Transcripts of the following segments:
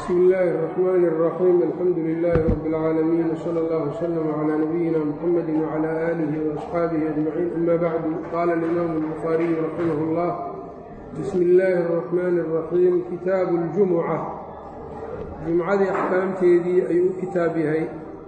bsmi illaahi الرaxmaan الraxiim alxamdu lilaahi rabi اlcaalamiin wslى اllah wslm clى nabiyina mxamadi wclى aalihi وaصxaabihi ajmaciin ama bacdu qaala اlimaamu الbukhaariyu raximah اllah bismi illaahi الرaxmaani الraxiim kitaabu اljumuca jumcadii axkaamteedii ayuu u kitaab yahay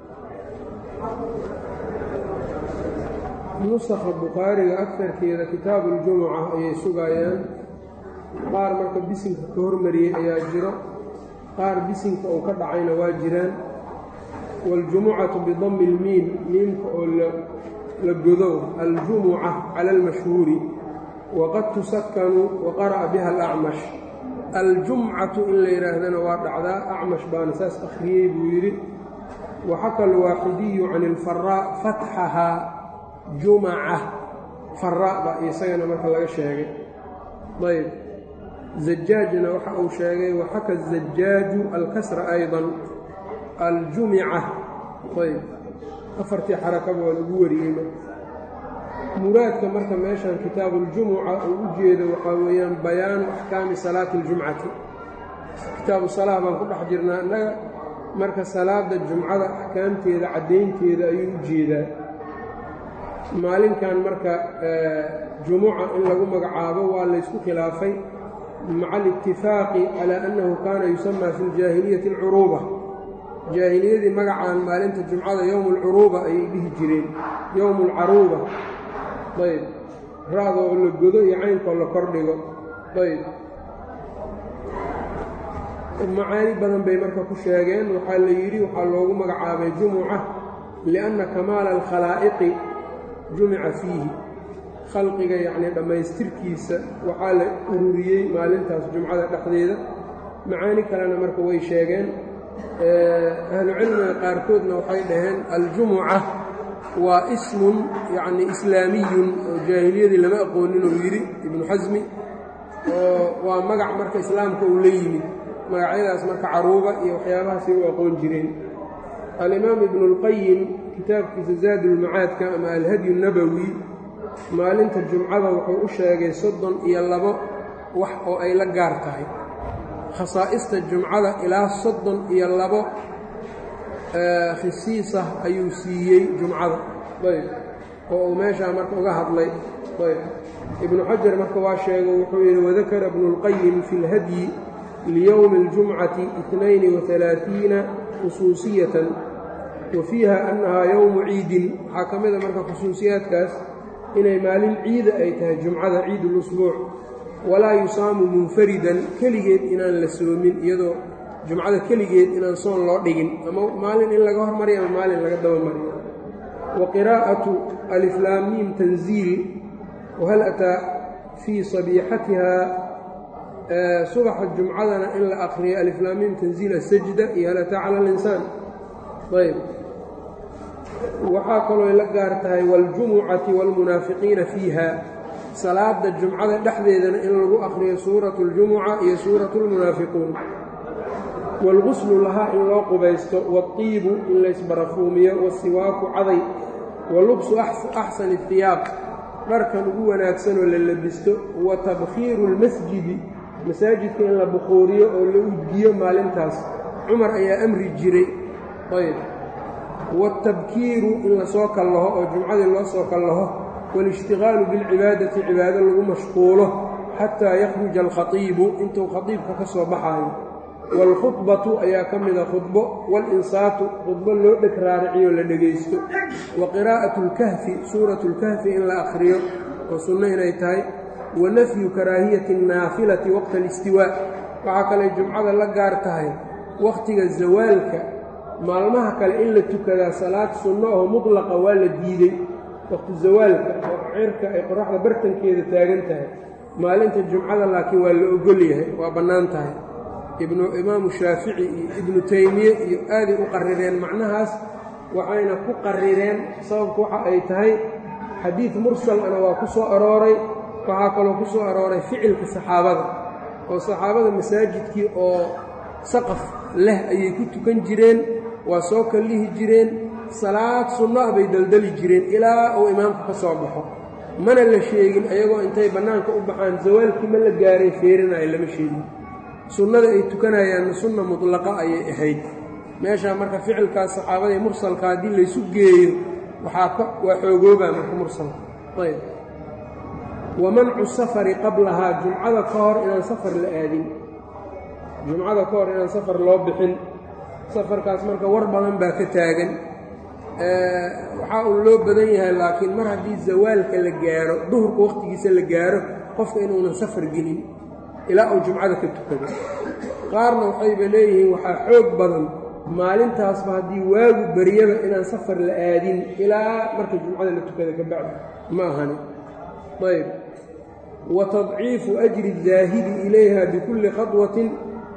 nusakha bukhaariga akarkeeda kitaabu اljumuca ayay sugaayaan qaar marka bisinka ka hormariyey ayaa jiro qaar bisinka uu ka dhacayna waa jiraan waاljumucatu bidami اlmiim miimka oo la godo aljumuca cala اlmashhuuri waqad tusakanu waqara'a biha alacmash aljumcatu in la yidhaahdana waa dhacdaa acmash baana saas akhriyey buu yidhi waxaka alwaaxidiyu can ilfaraa fatxahaa jumaca faraa baa isagana marka laga sheegay ayb zajaajna waxa uu sheegay waxaka zajaaju alkasra ayضa aljumica ayb afartii xarakaba waa lagu wariyey muraadka marka meeshan kitaabu اljumuca uu u jeedo waxaa weeyaan bayaanu axkaami salaati اljumcati kitaabu salaa baan ku dhex jirnaa innaga marka salaada jumcada axkaamteeda caddaynteeda ayuu u jeedaa maalinkan marka jumuca in lagu magacaabo waa laysku khilaafay maca alitifaaqi calaa annahu kaana yusamaa fi ljaahiliyati alcuruuba jaahiliyadii magacaan maalinta jumcada yowmu alcuruuba ayay dhihi jireen yowmu alcaruuba ayb ra-doo la godo iyo caynkoo la kordhigo ayb macaani badan bay marka ku sheegeen waxaa la yidhi waxaa loogu magacaabay jumuca lianna kamaala alkhalaa'iqi jumica fiihi khalqiga yacnii dhammaystirkiisa waxaa la ururiyey maalintaas jumcada dhexdeeda macaani kalena marka way sheegeen ahlucilmiga qaarkoodna waxay dhaheen aljumuca waa ismun yacni islaamiyun oo jaahiliyadii lama aqoonin uu yidhi ibnu xasmi oo waa magac marka islaamka uu la yimid magacyadaas marka caruuba iyo waxyaabahaasay u aqoon jireen alimaam ibnu اlqayim kitaabkiisa zaadulmacaadka ama alhadyu nabowi maalinta jumcada wuxuu u sheegay soddon iyo labo wax oo ay la gaar tahay khasaa'ista jumcada ilaa soddon iyo labo khisiisah ayuu siiyey jumcada ayb oo uu meeshaa marka uga hadlay ayb ibnu xajar marka waa sheego wuxuu yidhi wadakara ibnu اlqayim fi اlhadyi liyowmi اljumcati itnayni waalaaiina khusuusiyatan wa fiiha annahaa yowmu ciidin waxaa ka mida marka khusuusiyaadkaas inay maalin ciida ay tahay jumcada ciid ulusbuuc walaa yusaamu munfaridan keligeed inaan la soomin iyadoo jumcada keligeed inaan soon loo dhigin ama maalin in laga hormariyo ama maalin laga dabamariyo wa qiraa'atu aliflaamiim tanziil wahal ataa fii sabiixatiha subaxa jumcadana in la akriyo aliflaamiim tanziil asajda iyo hal ataa cala alinsaan ayb waxaa kaloo la gaar tahay waاljumucati wاlmunaafiqiina fiiha salaada jumcada dhexdeedana in lagu akriyo suuratu اljumuca iyo suuratu اlmunaafiquun wاlguslu lahaa in loo qubaysto waاطiibu in laysbarafuumiyo wasiwaaku caday wa lubsu axsani اhiyaab dharkan ugu wanaagsanoo la labisto wa tabkhiiru اlmasjidi masaajidka in la bukhuuriyo oo la udgiyo maalintaas cumar ayaa amri jiray ayb wاtabkiiru in lasoo kallaho oo jumcadii loo soo kallaho wاlاshtigaalu biاlcibaadati cibaado lagu mashquulo xataa yakhruja alkhatiibu intuu khatiibka ka soo baxaayo wاlkhudbatu ayaa ka mida khudbo wاlinsaatu khudbo loo dheg raariciyo la dhegaysto wa qiraa'atu اlkahfi suuratu اlkahfi in la akhriyo oo sunno inay tahay wa nafyu karaahiyati الnaafilati waqta اlistiwaa waxaa kaley jumcada la gaar tahay wakhtiga zawaalka maalmaha kale in la tukadaa salaad sunno oo mutlaqa waa la diidey waqti zawaalka oo cirka ay qoraxda bartankeeda taagan tahay maalinta jumcada laakiin waa la ogol yahay waa bannaan tahay ibnu imaamu shaafici iyo ibnu taymiye iyo aaday u qarireen macnahaas waxayna ku qarireen sababku waxa ay tahay xadiid mursalana waa ku soo arooray waxaa kaloo ku soo arooray ficilka saxaabada oo saxaabada masaajidkii oo saqaf leh ayay ku tukan jireen waa soo kallihi jireen salaad sunno ah bay daldali jireen ilaa uu imaamku ka soo baxo mana la sheegin ayagoo intay bannaanka u baxaan zawaalkii ma la gaaray feerinayo lama sheegin sunnada ay tukanayaanna sunna mutlaqa ayay ahayd meeshaa marka ficilkaas saxaabada ee mursalka haddii laysu geeyo waxaa ka waa xoogoobaa marka mursalka ayb wa mancu safari qablahaa jumcada ka hor inaan safar la aadin jumcada ka hor inaan safar loo bixin safarkaas marka war badan baa ka taagan waxaa uu loo badan yahay laakiin mar haddii zawaalka la gaaro duhurka wakhtigiisa la gaaro qofka inuunan safar gelin ilaa uu jumcada ka tukado qaarna waxayba leeyihiin waxaa xoog badan maalintaasba haddii waagu baryaba inaan safar la aadin ilaa marka jumcada la tukada ka bacdi ma ahani ayb wa tadciifu ajri daahidi ilayha bikulli khaطwatin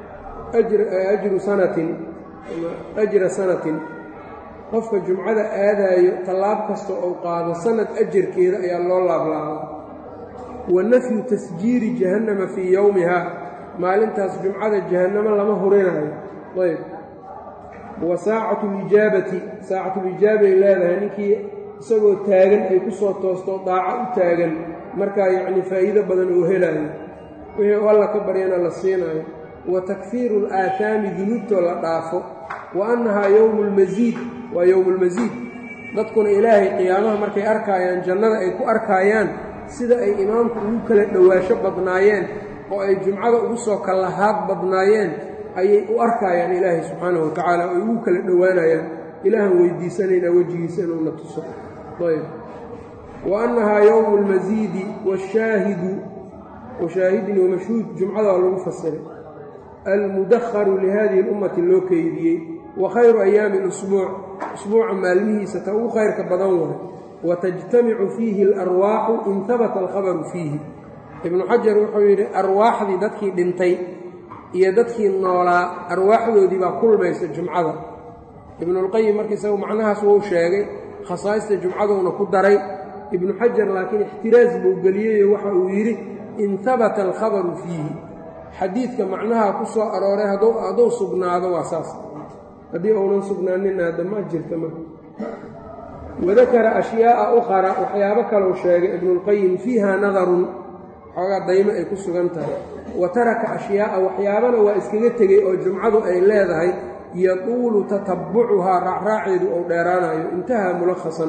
ajru sanatin ajra sanatin qofka jumcada aadaayo tallaab kasta ou qaado sanad ajarkeeda ayaa loo laablaabaa wa nafyu tasjiiri jahannama fii yowmihaa maalintaas jumcada jahannamo lama hurinaayo ayb wa saacatu lijaabati saacatulijaabay leedahay ninkii isagoo taagan ay ku soo toosto daaco u taagan markaa yacnii faa'iido badan oo helaayo wixii u alla ka baryana la siinaayo wa takfiiru alaahaami dunuubtoo la dhaafo wa annahaa yowmu lmasiid waa yowmulmasiid dadkuna ilaahay qiyaamaha markay arkaayaan jannada ay ku arkaayaan sida ay imaamku ugu kala dhowaasho badnaayeen oo ay jumcada ugu soo kallahaad badnaayeen ayay u arkaayaan ilaahay subxaanahu watacaala oo ay ugu kala dhowaanayaan ilaahan weydiisanaynaa wejigiisa inuuna tuso ayb wa annahaa yowmu lmasiidi washaahidu washaahidin wamashhuud jumcada waa lagu fasiray almudakharu lihadihi اlummati loo keydiyey wa khayru ayaami اlusbuuc usbuuca maalmihiisa ta ugu khayrka badan waay watajtamicu fiihi alarwaaxu in habata alkhabaru fiihi ibnu xajar wuxuu yidhi arwaaxdii dadkii dhintay iyo dadkii noolaa arwaaxdoodii baa kulmaysa jumcada ibnulqayim marka isagu macnahaas wuu sheegay khasaa'ista jumcaduuna ku daray ibnu xajar laakiin ixtiraas buu geliyeyo waxa uu yidhi in habata alkhabaru fiihi xadiidka macnaha ku soo arooray hadduu sugnaado waa saas haddii uunan sugnaaninna hadda ma jirta marka wadakara ashyaa'a ukhara waxyaabo kalou sheegay ibnulqayim fiiha nadarun xoogaa daymo ay ku sugan tahay wa taraka ashyaa'a waxyaabana waa iskaga tegey oo jumcadu ay leedahay yatuulu tatabbucuhaa raacraaceedu ou dheeraanayo intahaa mulakhasan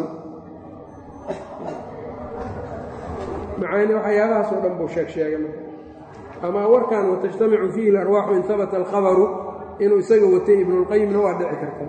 macaani waxyaabahaas oo dhan buu sheeg sheegay marka amaa warkan watajtamicu fiihi alarwaaxu in habata alkhabaru inuu isaga watay ibnulqayimna waa dhici karta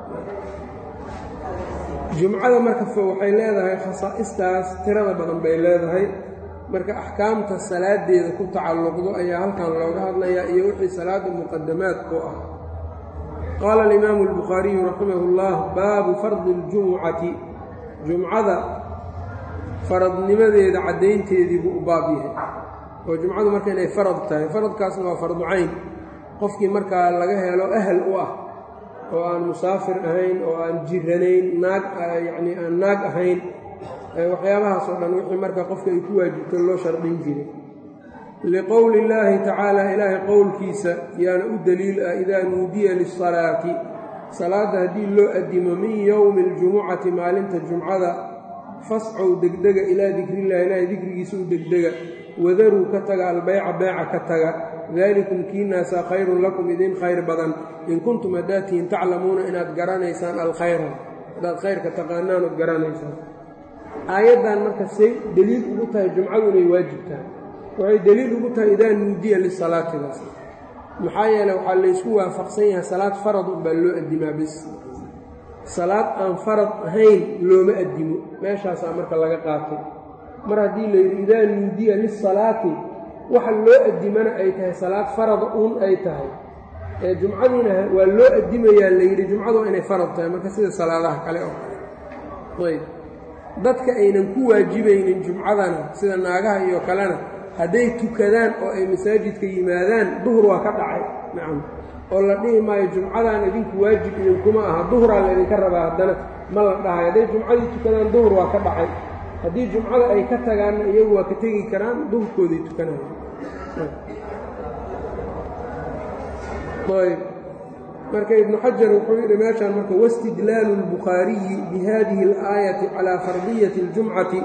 jumcada marka waxay leedahay khasaa'istaas tirada badan bay leedahay marka axkaamta salaadeeda ku tacalluqdo ayaa halkan looga hadlayaa iyo wixii salaada muqadamaadku ah qaala alimaamu albukhaariyu raximah اllah baabu fardi اljumucati jumcada faradnimadeeda caddaynteedii buu u baab yahay oo jumcadu marka inay farad tahay faradkaasna waa fardu cayn qofkii markaa laga helo ahal u ah oo aan musaafir ahayn oo aan jiranayn naag yacnii aan naag ahayn waxyaabahaas oo dhan wixii marka qofka ay ku waajibto loo shardhin jiray liqowli illaahi tacaala ilaahay qowlkiisa yaana u daliil ah idaa nuudiya lisalaati salaadda haddii loo addimo min yowmi aljumucati maalinta jumcada fascow degdega ilaa dikrillahi ilaahay dikrigiisa u degdega wadaruu ka taga albeyca beeca ka taga daalikum kiinaasaa khayrun lakum idin khayr badan in kuntum haddaatihin taclamuuna inaad garanaysaan alkhayra haddaad khayrka taqaanaan ood garanaysaan aayaddan marka say deliil ugu tahay jumcadu inay waajibtahay waxay deliil ugu tahay idaa nuudiya lisalaatidaas maxaa yeele waxaa laysku waafaqsan yahay salaad farad unbaa loo addimaa bis salaad aan farad ahayn looma addimo meeshaasaa marka laga qaatay mar haddii layidhi idaa nuudiya lisalaati waxa loo addimana ay tahay salaad farada uun ay tahay ee jumcadiina waa loo addimayaa layidhi jumcadu waa inay farad tahay marka sida salaadaha kale oo kale ayb dadka aynan ku waajibaynin jumcadana sida naagaha iyo kalena hadday tukadaan oo ay masaajidka yimaadaan duhur waa ka dhacay nacam oo la dhihi maayo jumcadan idinku waajib idinkuma aha duhuraa la idinka rabaa haddana ma la dhahay hadday jumcadii tukadaan duhur waa ka dhacay haddii jumcada ay ka tagaanna iyagu waa ka tegi karaan duhurkooday tukanayaan ayb marka ibnu xajar wuxuu yidhi meeshaan marka wastidlaalu اlbukhaariyi bihadihi اlaayati calaa fardiyati اljumcati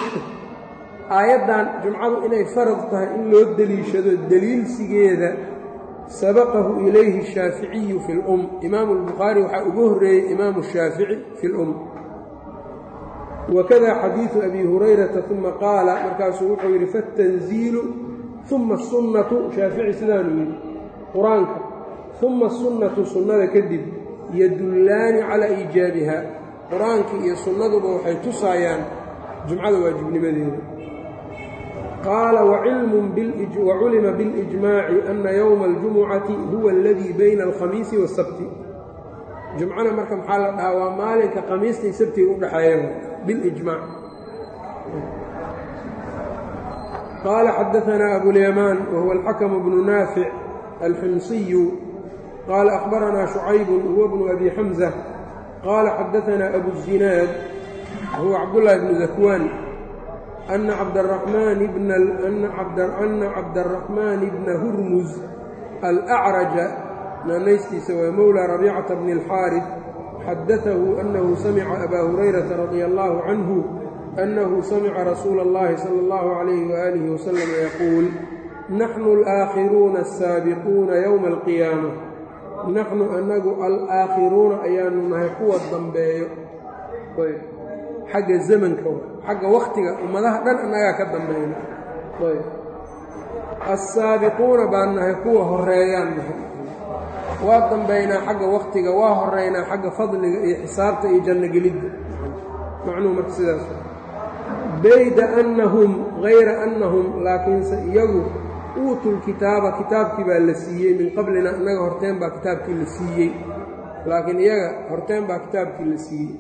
aayaddan jumcadu inay farad tahay in loo deliishado deliilsigeeda sabaqahu ilayhi الshaaficiyu fi اlum imaamu اlbukhaari waxaa ugu horreeyey imaamu الshaafici fi اlum wakada xadiidu abi hurayrata uma qaala markaasuu wuxuu yidhi faاtanziilu uma الsunnatu shaafici sidaanu yidhi qur-aanka uma الsunnatu sunnada kadib yadullaani calaa iijaabiha qur-aankii iyo sunnaduba waxay tusaayaan jumcada waajibnimadeeda qaala waculima biاlijmaaci ana yowma اljumucati huwa aladii bayna alkhamiisi waasabti jumcana marka maxaa la dhahaa waa maalinka khamiista iyo sabtiga u dhexeeya bilijmaac qaala xadaanaa abulyamaan wahuwa alxakamu bnu naafic alximsiyu qaala akhbaranaa shucaybun huwa bnu abi xamza qaala xadaanaa abu zinaad huwa cabdullaahi bnu dakwaan أن cabdالرحمن أna cabdالرaحmن بna hurmuz الأcraجa naanaystiisa waa mowlى رabيcaةa بن الxاariث xadaثahu أنhu samca أbا هurayرaةa رadي الlه عanه أنhu samca rasuula الlahi slى الlه عlيه وآliه وsلم yquul naxnu الآakhiruuna الsaabiquuna yومa القiyaamة naxnu anagu alآakhiruuna ayaanu nahay kuwa dambeeyo xagga zamanka xagga wakhtiga ummadaha dhan annagaa ka dambayna ayb assaabiquuna baan nahay kuwa horeeyaan nahay waa dambaynaa xagga wakhtiga waa horeynaa xagga fadliga iyo xisaabta iyo janno gelidda macnuhu marka sidaas bayda annahum hayra annahum laakiinse iyagu uutul kitaaba kitaabkii baa la siiyey min qablina innaga horteen baa kitaabkii la siiyey laakiin iyaga horteen baa kitaabkii la siiyey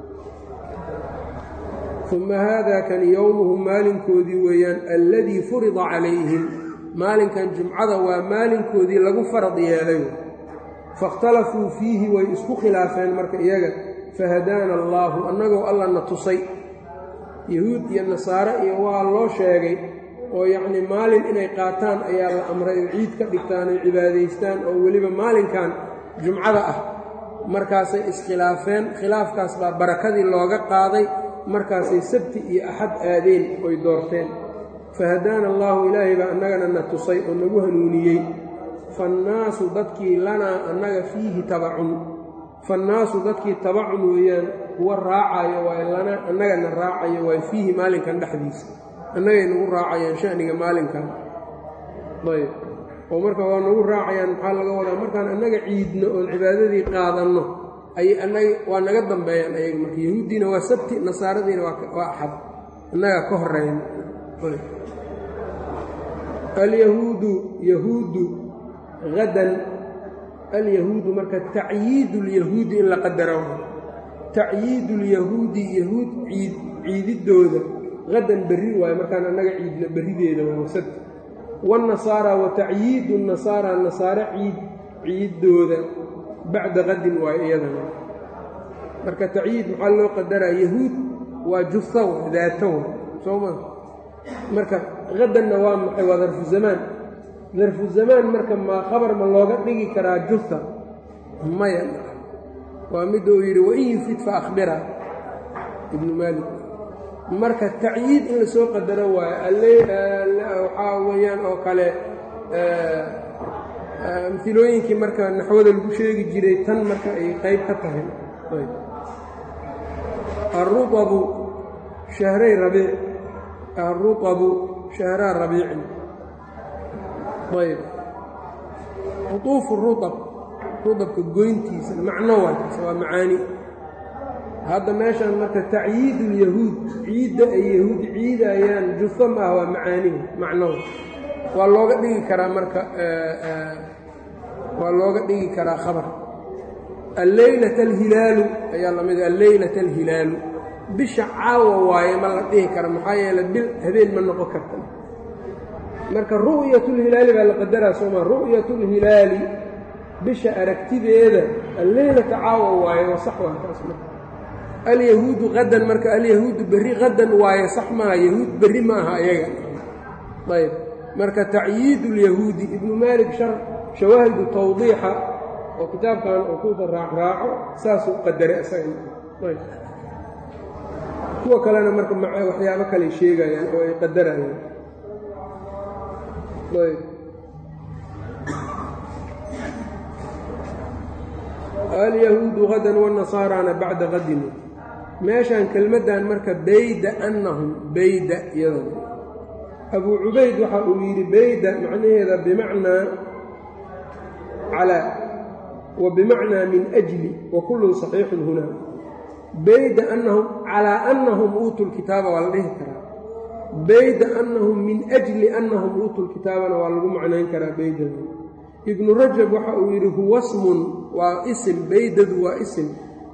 uma haada kan yowmuhum maalinkoodii weeyaan alladii furida calayhim maalinkan jumcada waa maalinkoodii lagu farad yeelay faاkhtalafuu fiihi way isku khilaafeen marka iyaga fahadaana allaahu annagoo allana tusay yahuud iyo nasaare iyo waa loo sheegay oo yacnii maalin inay qaataan ayaa la amray oo ciid ka dhigtaan oy cibaadaystaan oo weliba maalinkan jumcada ah markaasay iskhilaafeen khilaafkaas baa barakadii looga qaaday markaasay sabti iyo axad aadeen oy doorteen fahadaana allaahu ilaahay baa annagana na tusay oo nagu hanuuniyey faannaasu dadkii lanaa annaga fiihi tabacun faannaasu dadkii tabacun weeyaan kuwa raacayo waay lanaa annagana raacayo waay fiihi maalinkan dhexdiisa annagay nagu raacayaan shaniga maalinkan ayb oo marka waa nagu raacayaan maxaa laga wadaa markaan annaga ciidno oon cibaadadii qaadanno waa naga dambeeyaan ayaga marka yahuuddiina waa sabti nasaaradiina waa axad innagaa ka horeyn alyahuudu yahuudu hadan alyahuudu marka tacyiidu lyahuudi in la qadaro tacyiidu lyahuudi yahuud ciid ciididooda hadan berri waayo markaan annaga ciidna berrideeda waa sabti waannasaara wa tacyiidu nasaara nasaare ciid ciiddooda bacda qadin waayo iyadana marka tacyiid maxaa loo qadaraa yahuud waa jufa wa daata wa soo maa marka qadanna waa maxay waa darfu zamaan darfu zamaan marka ma khabar ma looga dhigi karaa jufa maya waa midda uu yidhi wain yufid fa akhbira ibnu maalik marka tacyiid in lasoo qadaro waayo waxaa weeyaan oo kale amilooyinkii marka naxwada lagu sheegi jiray tan marka ay qayb ka tahay aruabu shahray rabiic aruabu shahraa rabiicin ayb qutuufu ruab ruabka goyntiisa macno waakaas waa macaani hadda meeshaan marka tacyiid ulyahuud ciidda ay yahuud ciidayaan jufa ma ah waa macaanihu macnohu waa looga dhigi karaa marka waa looga dhigi karaa khabar alleylat alhilaalu ayaa la mid alleylat alhilaalu bisha caawa waaye ma la dhihi kara maxaa yeele bil habeen ma noqon karta marka ru'yatulhilaali baa la qadaraa sooma ru'yatulhilaali bisha aragtideeda alleylata caawa waaye waa sax waa taas marka alyahuudu qadan marka alyahuudu berri qadan waaye sax maaha yahuud berri ma aha ayaga ayb marka tacyiid ulyahuudi ibnu maalik shawaahidu tawdiixa oo kitaabkan oo kuuta raacraaco saasuu qadaray isaga kuwa kalena marka waxyaabo kaley sheegayaan oo ay qadarayaan alyahuudu hadan wanasaarana bacda qadin meeshaan kelmaddan marka bayda annahum bayda iyadana abuu cubayd waxa uu yidhi bayda macnaheeda bimacnaa calaa wa bimacnaa min ajli wa kullun saxiixun hunaa bayda annahum calaa annahum uutuu lkitaaba waa la dhihi karaa bayda annahum min ajli annahum uutuu lkitaabana waa lagu macnayn karaa baydada ibnu rajab waxa uu yidhi huwa smun waa isim baydadu waa isim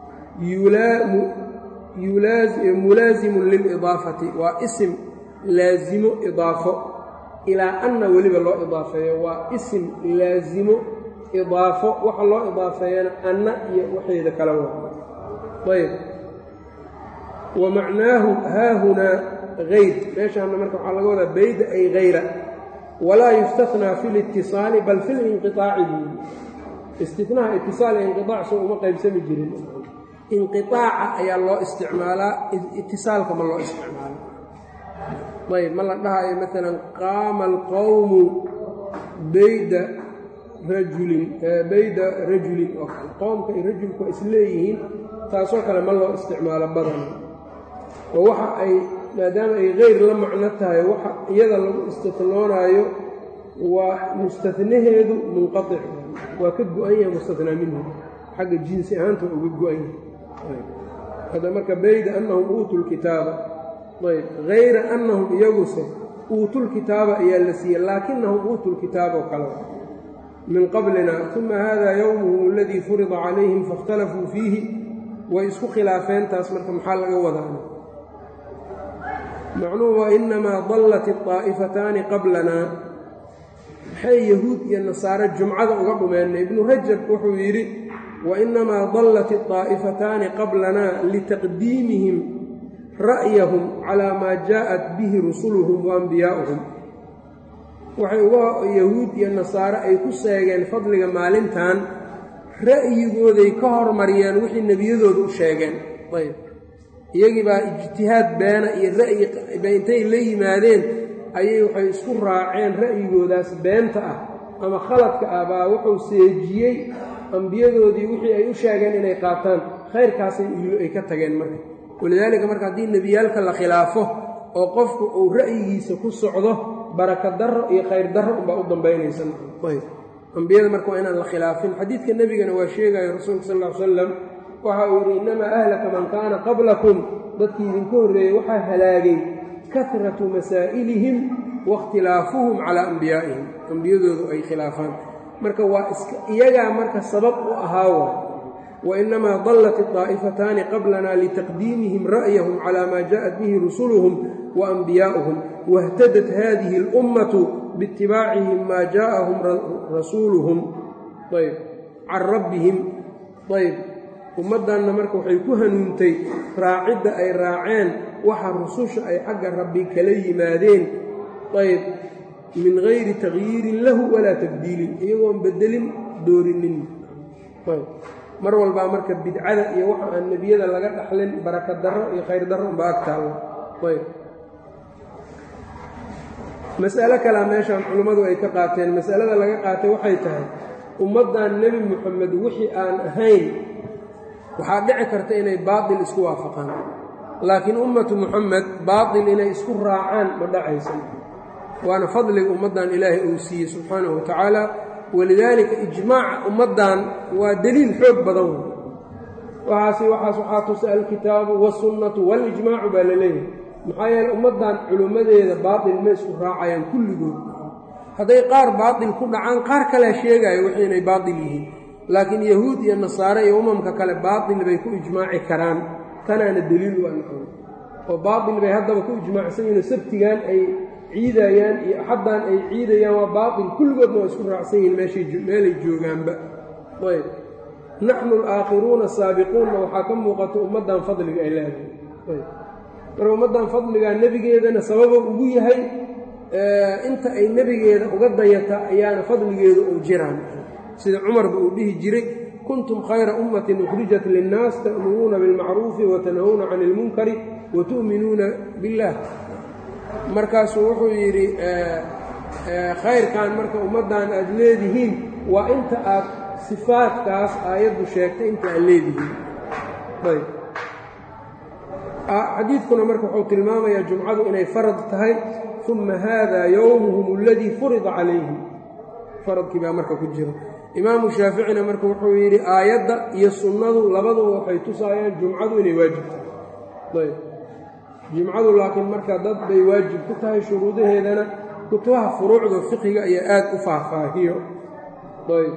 mulaasimun lilidaafati waa isim laasimo idaafo ilaa anna weliba loo idaafeeyo waa isim laasimo idaafo waxa loo idaafeeyana anna iyo waxeeda kala waa ayb wa macnaahu haahunaa hayr meeshaana marka waxaa laga wadaa bayda ay hayra walaa yustathnaa fi litisaali bal fi linqiaaci buuli istinaha itisaal iyo inqiaac soo uma qaybsami jirin inqiaaca ayaa loo isticmaalaa itisaalka ma loo isticmaalo ayb ma la dhahayo maalan qaama alqowmu bayda rajulin bayda rajulin oo kale qowmka iyo rajulku waa isleeyihiin taasoo kale ma loo isticmaalo badan oo waxa ay maadaama ay hayr la macno tahay waxa iyada lagu istinoonaayo waa mustanaheedu munqaic waa ka go-an yahay mustanaa minhu xagga jinsi ahaanta waa uga go-an yahay hadda marka bayda annahum uutuu lkitaaba ayb hayra annahum iyaguse uutuulkitaaba ayaa la siiyey laakinahum uutuu lkitaaba oo kale min qablina uma hada yowmuhum aladii furida calayhim faاkhtalafuu fiihi way isku khilaafeen taas marka maxaa laga wadaana macnuhu waa inamaa dallat iطaa'ifataani qablana maxay yahuud iyo nasaare jumcada uga dhumeenna ibnu rajab wuxuu yidhi wainamaa dallat iطaa'ifataani qablana litaqdiimihim ra'yahum calaa maa jaءat bihi rusuluhum waanbiyaa'uhum waxay uga yahuud iyo nasaare ay ku seegeen fadliga maalintan ra'yigooday ka hormariyeen wixii nebiyadooda u sheegeen ayb iyagii baa ijtihaad beena iyo ra'yi ba intay la yimaadeen ayay waxay isku raaceen ra'yigoodaas beenta ah ama khaladka ah baa wuxuu seejiyey ambiyadoodii wixii ay u sheegeen inay qaataan khayrkaasay ay ka tageen marka walidaalika marka haddii nebiyaalka la khilaafo oo qofku uu ra'yigiisa ku socdo baraka darro iyo khayr darro unbaa u dambaynaysa ambiyada marka waa inaan la khilaafin xadiidka nebigana waa sheegaya rasuulka sal ll salam waxa uu yidhi innamaa ahlaka man kaana qablakum dadkii idinka horreeyey waxaa halaagay kahratu masaa'ilihim waاkhtilaafuhum calaa ambiyaa'ihim ambiyadoodu ay khilaafaan marka waa iska iyagaa marka sabab u ahaa waay wainamaa dallat iطaa'ifataani qablana litaqdiimihim ra'yahum calaa maa jaءat bihi rusuluhum waanbiyaa'uhum wاhtadat hadihi اlummatu biitibaacihim maa jaءahum rasuuluhum ayb can rabbihim ayb ummaddanna marka waxay ku hanuuntay raacidda ay raaceen waxa rususha ay xagga rabbi kala yimaadeen ayb min gayri takyiirin lahu walaa tabdiilin iyagoon bedelin doorinin ayb mar walbaa marka bidcada iyo waxa aan nebiyada laga dhaxlin baraka darro iyo khayr darro unba ag taalla ayb mas'alo kalea meeshaan culimmadu ay ka qaateen masalada laga qaatay waxay tahay ummaddan nebi moxamed wixii aan ahayn waxaa dhici karta inay baatil isku waafaqaan laakiin ummatu muxamed baatil inay isku raacaan ma dhacaysan waana fadliga ummaddan ilaahay uu siiyey subxaanahu wa tacaala walidaalika ijmaaca ummaddan waa deliil xoog badan wey waxaasi waxaas waxaa tusa alkitaabu wasunnatu walijmaacu baa la leeyahay maxaa yeele ummaddan culimmadeeda baatil ma isku raacayaan kulligood hadday qaar baatil ku dhacaan qaar kalea sheegaayo wixii inay baatil yihiin laakiin yahuud iyo nasaare iyo umamka kale baatil bay ku ijmaaci karaan tanaana deliil u anqoon oo baatil bay haddaba ku ijmaacsan yihin sabtigan ay ciidayaan iyo axaddan ay ciidayaan waa baatil kulligoodna waa isku raacsan yihiin meeshay joogaanba ayb naxnu alaakhiruuna asaabiquunna waxaa ka muuqata ummaddan fadliga ay leedahay ayb marka ummaddan fadligaa nebigeedana sababa ugu yahay inta ay nebigeeda uga dayata ayaana fadligeedu uu jiraan sida cumarba uu dhihi jiray kuntum khayra ummatin ukhrijat linnaas ta'muruuna bilmacruufi watanhawna cani ilmunkari watu'minuuna biاllaah markaasuu wuxuu yidhi khayrkan marka ummaddan aad leedihiin waa inta aad sifaadkaas aayaddu sheegtay inta aan leedihiin ayb xadiidkuna marka wuxuu tilmaamayaa jumcadu inay farad tahay uma haada yowmuhum aladii furida calayhim faradkii baa marka ku jira imaamu shaaficina marka wuxuu yidhi aayadda iyo sunnadu labaduba waxay tusaayaan jumcadu inay waajib tahay ayb jumcadu laakiin marka dad bay waajib ku tahay shuruudaheedana kutubaha furuucda fiqiga ayaa aad u faahfaahiyo ayb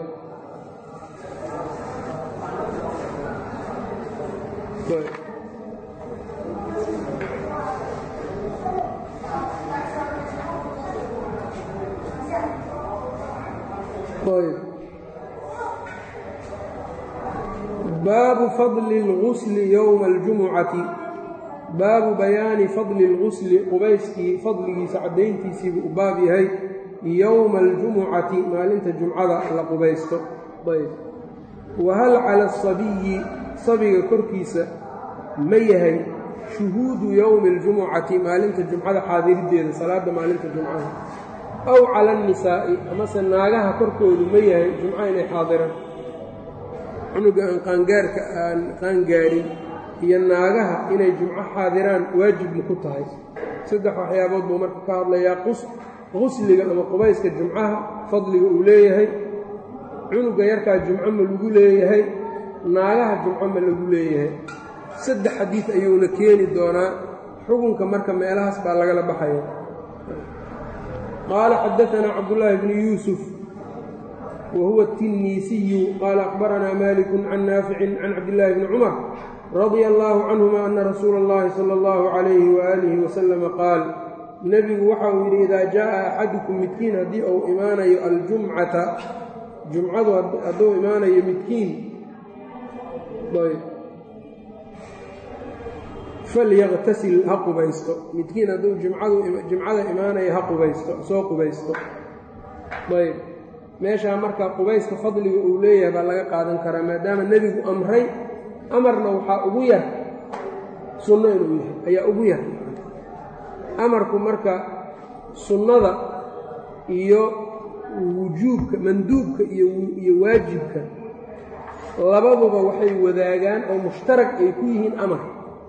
baabu fadli اlgusli yowma اljumucati baabu bayaani fadli اlgusli qubayskii fadligiisa caddayntiisiibuu u baab yahay yowma aljumucati maalinta jumcada la qubaysto ayb wahal cala asabiyi sabiga korkiisa ma yahay shuhuudu yowmi اljumucati maalinta jumcada xaadiriddeeda salaada maalinta jumcada aw cala annisaa'i amase naagaha korkoodu ma yahay jumco inay xaadiraan cunuga aan qaangaarka aan qaangaarin iyo naagaha inay jumco xaadiraan waajib ma ku tahay saddex waxyaabood buu marka ka hadlayaa qusliga ama qubayska jumcaha fadliga uu leeyahay cunuga yarkaa jumco ma lagu leeyahay naagaha jumco ma lagu leeyahay saddex xadiid ayuuna keeni doonaa xukunka marka meelahaas baa lagala baxaya qaala xadaanaa cabdullaahi bnu yuusuf whuwa التinisiyu qaala أخbaranaa malik can naafici can cabdillaahi bni cumar radia allaahu canهuma ana rasuula اllahi salى اllahu عalayhi waalihi wasalama qaal nebigu waxa uu yidhi idaa jaءa axadukum midkiin haddii uu imaanayo aljumcata jumcadu hadduu imaanayo midkiin falyaqtasil ha qubaysto midkiin hadduu jumcada imaanayo ha qubaysto soo qubaysto ayb meeshaa marka qubayska fadliga uu leeyahay baa laga qaadan karaa maadaama nebigu amray amarna waxaa ugu yar sunno inuu yahay ayaa ugu yar amarku marka sunnada iyo wujuubka manduubka iyo waajibka labaduba waxay wadaagaan oo mushtarag ay ku yihiin amar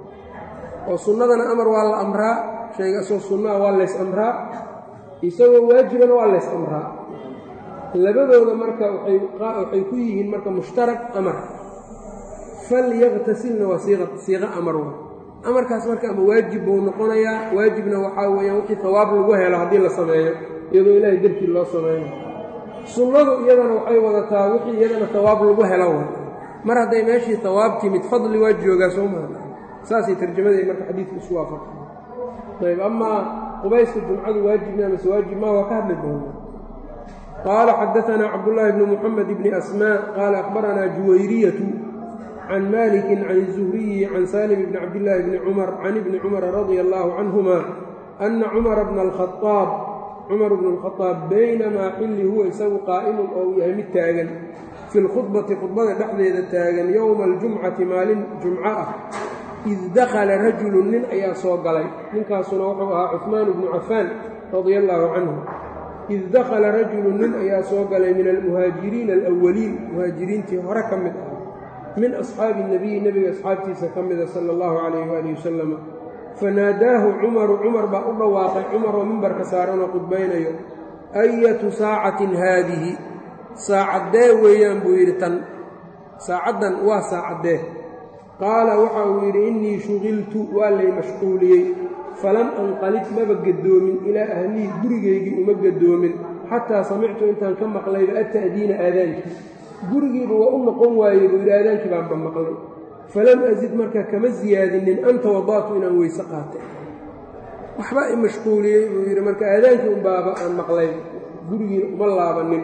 oo sunnadana amar waa la amraa shayga asoo sunnaha waa lays amraa isagoo waajibana waa lays amraa labadooda marka waxay ku yihiin marka mushtarag amar falyaqtasilna waa siiqo amar wa amarkaas marka ama waajib buu noqonayaa waajibna waxaa weeyaan wixii hawaab lagu helo haddii la sameeyo iyadoo ilaahay darkii loo sameeyo sunnadu iyadana waxay wadataa wixii iyadana hawaab lagu helo wa mar hadday meeshii hawaab timid fadli waa joogaa soo maa saasay tarjamaday marka xadiidku isu waafaqay ayb amaa qubayska jumcadu waajibna amase waajib maa waa ka hadli doona qaala xadaanaa cabdullaahi bni muxamed bni asmaa qaala akhbaranaa juwayriyatu can maliki can الzuhriyi can salim bni cabdillaahi bni cumar can ibni cumara radia allaahu canhuma ana cumara bna alkhaaab cumar bnu اlkhadaab baynamaa xilli huwa isagu qaa'imun oo uu yahay mid taagan fi lkhudbati khudbada dhexdeeda taagan yowma aljumcati maalin jumco ah id dakhala rajulu nin ayaa soo galay ninkaasuna wuxuu ahaa cuhmaan bnu cafaan radia allaahu canhu id dakhala rajulu nin ayaa soo galay min almuhaajiriina alawaliin muhaajiriintii hore ka mid ah min asxaabi nebiyi nebiga asxaabtiisa ka mida sala allahu calayh waalihi wasalama fanaadaahu cumaru cumar baa u dhawaaqay cumaroo mimbarka saaranoo qudbaynayo ayatu saacatin haadihi saacaddee weeyaan buu yidhi tan saacaddan waa saacaddee qaala waxa uu yidhi innii shugiltu waa lay mashquuliyey falam anqalib maba gadoomin ilaa ahlihii gurigaygii uma gadoomin xataa samictu intaan ka maqlayba ata'diina aadaankii gurigiiba waa u noqon waayey buu yidhi aadaankii baanba maqlay falam asid marka kama siyaadinin an tawada'tu inaan weyse qaatay waxbaa i mashquuliyey buu yidhi marka aadaankii unbaaba aan maqlay gurigiina uma laabanin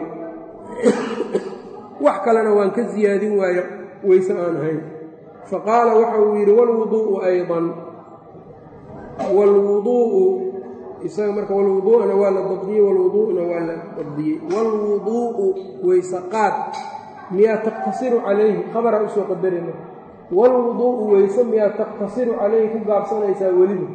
wax kalena waan ka siyaadin waayo weyse aan ahayn faqaala waxa uu yidhi wlwuduu'u aydan wlwuduu'u isaga marka walwuduu'ana waa la dabdiyey walwuduu'na waa la dabdiyey waalwuduu'u weysaqaad miyaa taqtasiru calayhi khabara usoo qadarina waalwuduu'u weyse miyaa taqtasiru calayhi ku gaabsanaysaa weliba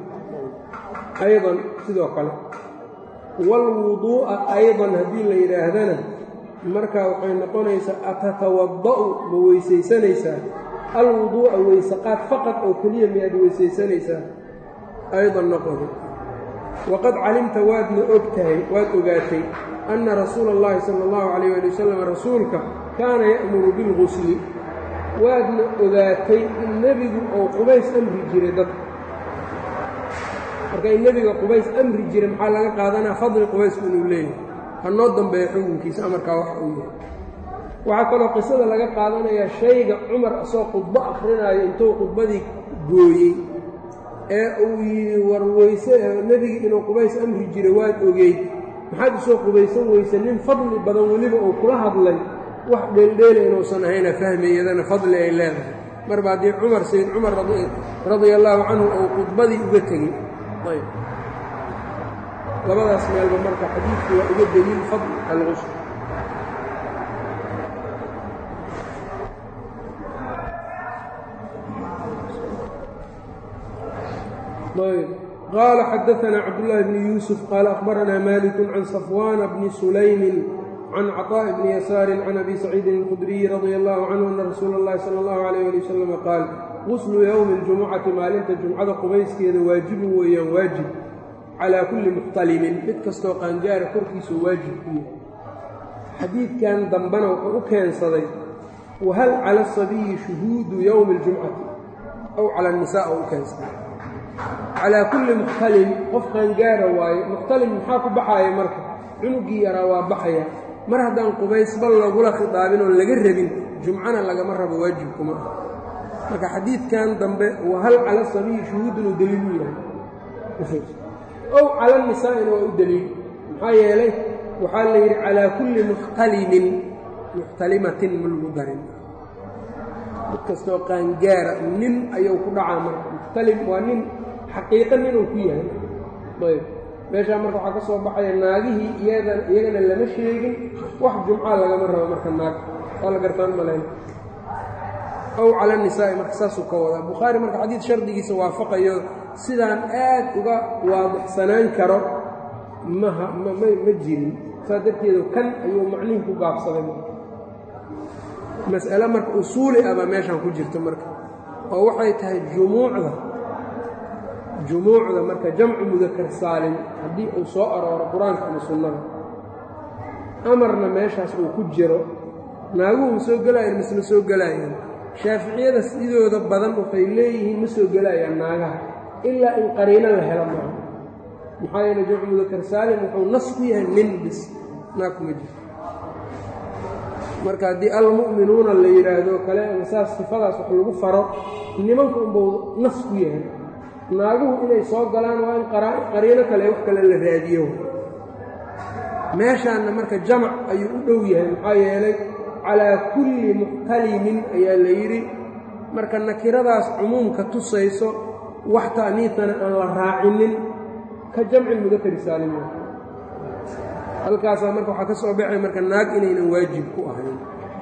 aydan sidoo kale waalwuduu'a aydan haddii la yidhaahdana marka waxay noqonaysaa atatawada-u ma weysaysanaysaa alwuduu'a weysaqaad faqad oo keliya miyaad weysaysanaysaa aydan noqodo waqad calimta waadna og tahay waad ogaatay anna rasuula اllahi sala اllahu calayh ali wasalam rasuulka kaana ya'muru bilgusli waadna ogaatay in nebigu ou qubays amri jiray dadka marka in nebiga qubays amri jiray maxaa laga qaadanaa fadli qubaysku inuu leeyahay hanoo dambeeya xukunkiisa amarkaa wax uu yahay waxaa kaloo qisada laga qaadanayaa shayga cumar asoo khudbo akrinaayo intuu khudbadii gooyey ee uu yidhi war weyse nebigi inuu qubays amri jiray waad ogeyd maxaad usoo qubaysan weyse nin fadli badan weliba uu kula hadlay wax dheeldheela inuusan ahayna fahmi iyadana fadli ay leedahay marba haddii cumar sayd cumar radia allaahu canhu uu khudbadii uga tegey ayb labadaas meelba marka xadiidku waa uga deliil fadl alqusl ayb qaala xadaanaa cabdullaahi bni yuusuf qaala akhbaranaa maliku can safwaana bni sulaymin can caطaaءi bni yasaarin can abi saciidin اlkhudriyi radia allahu canhu ana rasuula اllahi sala اllahu alayh ali wasalama qaal quslu yowmi اljumucati maalinta jumcada qubayskeeda waajibun weeyaan waajib calaa kulli muxtalimin mid kastoo qaangaara korkiisu waajib ku yahay xadiidkan dambena wuxuu u keensaday wahal cala asabiyi shuhuudu yowmi اljumcati aw cala annisaa oo u keensaday calaa kulli muxtalim qof qaangaara waaye muxtalim maxaa ku baxaaya marka cunugii yaraa waa baxaya mar haddaan qubaysba lagula khidaabin oon laga rabin jumcana lagama rabo waajibkuma ah marka xadiidkan dambe wahal cala sabiyi shuhuudun uu deliil u yahay ow cala nisaa'ina waa u deliil maxaa yeelay waxaa la yidhi calaa kulli muxtalimin muxtalimatin ma lagu darin mid kastoo qaangaara nin ayuu ku dhacaa marka muxtalim waa nin xaqiiqo ninuu ku yahay ayb meeshaa marka waxaa ka soo baxaya naagihii iyagana lama sheegin wax jumcaa lagama rabo marka naag waa la gartaan malayn ow cala nisaa'i marka saasuu ka wadaa bukhaari marka xadiid shardigiisa waafaqayo sidaan aad uga waadixsanaan karo maha ma jirin saas darteedu kan ayuu macnihi ku gaabsaday mas'ale marka usuuli ah baa meeshaan ku jirta marka oo waxay tahay jumuucda jumuucda marka jamcu mudakar saalim haddii uu soo arooro qur-aanka ama sunnada amarna meeshaas uu ku jiro naaguhu ma soo gelaayaan mise ma soo gelaayaan shaaficiyada sidooda badan waxay leeyihiin ma soo gelayaan naagaha ilaa in qariino la helo maaha maxaa yeele jamcu mudakar saalim wuxuu nas ku yahay nin bis naag kuma jirto marka haddii almu'minuuna la yidhaahdo kale ama saas sifadaas wax lagu faro nimanka unbuu nas ku yahay naaguhu inay soo galaan waa in qariino kale wax kale la raadiyo meeshaanna marka jamac ayuu u dhow yahay maxaa yeelay calaa kulli muxtalimin ayaa la yidhi marka nakiradaas cumuumka tusayso wax ta'niitana aan la raacinin ka jamci mudakari saalima halkaasaa marka waxaa ka soo baxay marka naag inaynan waajib ku ahayn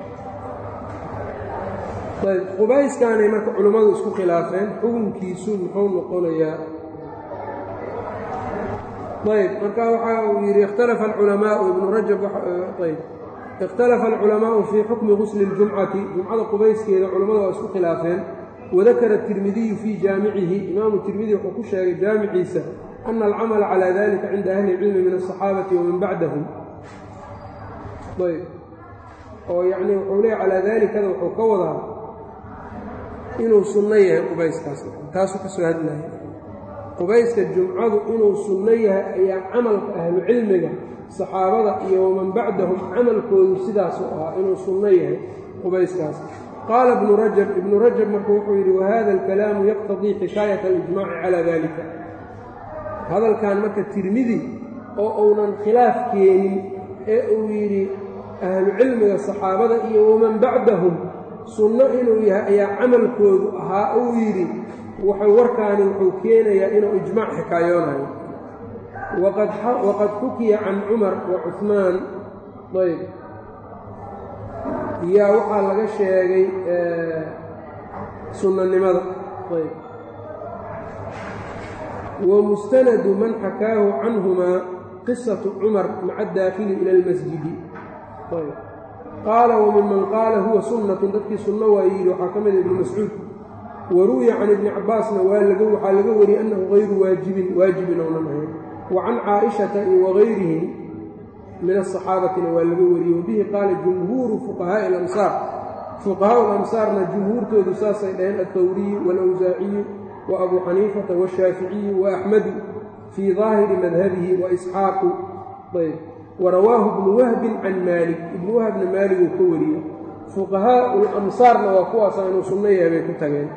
ayb qubayskaanay marka culummadu isku khilaafeen xukunkiisu muxuu noqonayaa ayb marka waxa uu yidhi ikhtalafa alculamaau ibnu rajab ayb ikhtalafa alculamaau fii xukmi gusli اljumcati jumcada qubayskeeda culammadu waa isku khilaafeen wadakara tirmidiyu fii jaamicihi imaamu tirmidi wuxuu ku sheegay jaamiciisa ana alcamala calaa dalika cinda ahli اlcilmi min aلصaxaabati waman bacdahum ayb oo yacni wuxuu leeya calaa dalikada wuxuu ka wadaa inuu sunno yahay qubayskaas taasuu ka soo hadlaya qubayska jumcadu inuu sunno yahay ayaa camalka ahlucilmiga saxaabada iyo waman bacdahum camalkoodu sidaasu ahaa inuu sunno yahay qubayskaas qaala ibnu rajab ibnu rajab marka wuxuu yidhi wahada alkalaamu yaqtadii xikaayat alijmaaci calaa dalika hadalkan marka tirmidi oo uunan khilaaf keenin ee uu yidhi ahlucilmiga saxaabada iyo waman bacdahum sunno inuu yahay ayaa camalkoodu ahaa uu yidhi wuxuu warkaani wuxuu keenayaa inuu ijmaac xikaayoonayo waqad xukiya can cumar wa cuhmaan ayb yaa waxaa laga sheegay sunnanimada ayb wa mustanadu man xakaahu canhumaa qisatu cumar maca adaakhili ila almasjidi ayb qaala waminman qaala huwa sunnatun dadkii sunno waa yidhi waxaa ka mida ibnu mascuud waruwiya can ibni cabbaasna waa laga waxaa laga wariyey annahu hayru waajibin waajibin ounan ahayn wa can caaishata iyo wagayrihim min asaxaabatina waa laga wariyey wabihi qaala jumhuuru fuqahaa'i alamsaar fuqahaau alamsaarna jumhuurtoodu saasay dhaheen altawriyu waalawsaaciyu wa abuu xaniifata washaaficiyu wa axmedu fii daahiri madhabihi wa isxaaqu ayb warawaahu ibnu wahbin can maalik ibnu wahbna maalig uu ka wariyey fuqahaau lamsaarna waa kuwaasa inuu sunno yahay bay ku tageen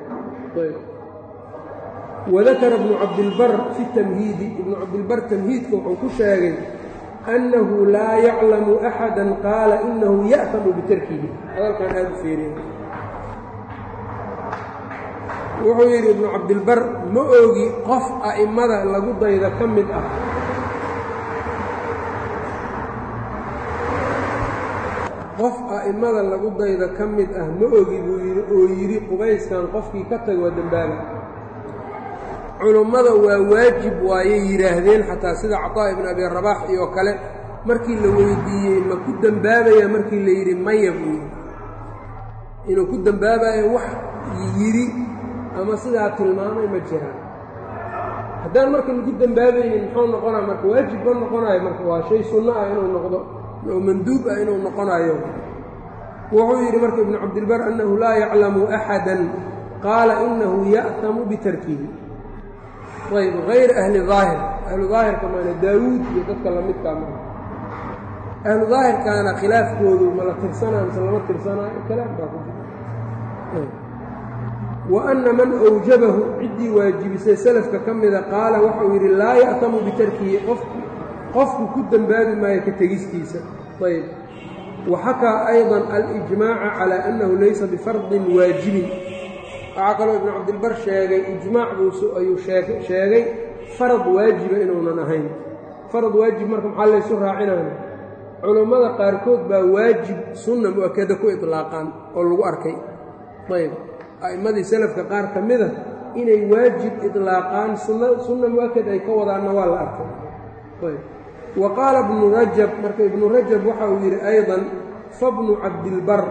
wadakara ibnu cabdilbar fi tamhiidi ibnu cabdilbar tamhiidka wuxuu ku sheegay annahu laa yaclamu axada qaala inahu ya'tamu bitarkihi hadalkan aada u feeriya wuxuu yidhi ibnu cabdilbar ma ogi qof a'immada lagu dayda ka mid ah qof a'immada lagu dayda ka mid ah ma ogi buu yidhi oo yidhi qubayskan qofkii ka tago waa dembaaba culummada waa waajib waayay yidhaahdeen xataa sida cataa ibn abi rabaax iyo kale markii la weydiiyey ma ku dembaabaya markii la yidhi maya buu yidhi inuu ku dembaabayo wax yidhi ama sidaa tilmaamay ma jiraan haddaan marka lagu dembaabaynin muxuu noqonaya marka waajib ma noqonayo marka waa shay sunno ah inuu noqdo oo manduub ah inuu noqonayo wuxuu yidhi marka ibnu cabdilbar annahu laa yaclamu axadan qaala inahu ya'tamu bitarkihi ayb hayr ahli daahir ahlu daahirka maana daawuud iyo dadka lamidkaa maa ahlu daahirkaana khilaafkoodu ma la tirsanaa mise lama tirsanaayo kalaam baa ku jira wa anna man awjabahu ciddii waajibisay salafka ka mida qaala waxau yidhi laa ya'tamu bitarkihi qof qofku ku dembaabi maayo ka tegistiisa ayb wa xakaa ayضa alijmaaca calaa annahu laysa bifardin waajibin waxaa kaloo ibnu cabdilbar sheegay ijmaac buusu ayuu sheegay farad waajiba inuunan ahayn farad waajib marka maxaa laysu raacinaya culummada qaarkood baa waajib sunna mu-akada ku idlaaqaan oo lagu arkay ayb a'immadii salafka qaar ka mida inay waajib idlaaqaan sunna sunna mu-akad ay ka wadaanna waa la arkay ayb wa qaala ibnu rajab marka ibnu rajab waxa uu yidhi ayضan fabnu cabdilbar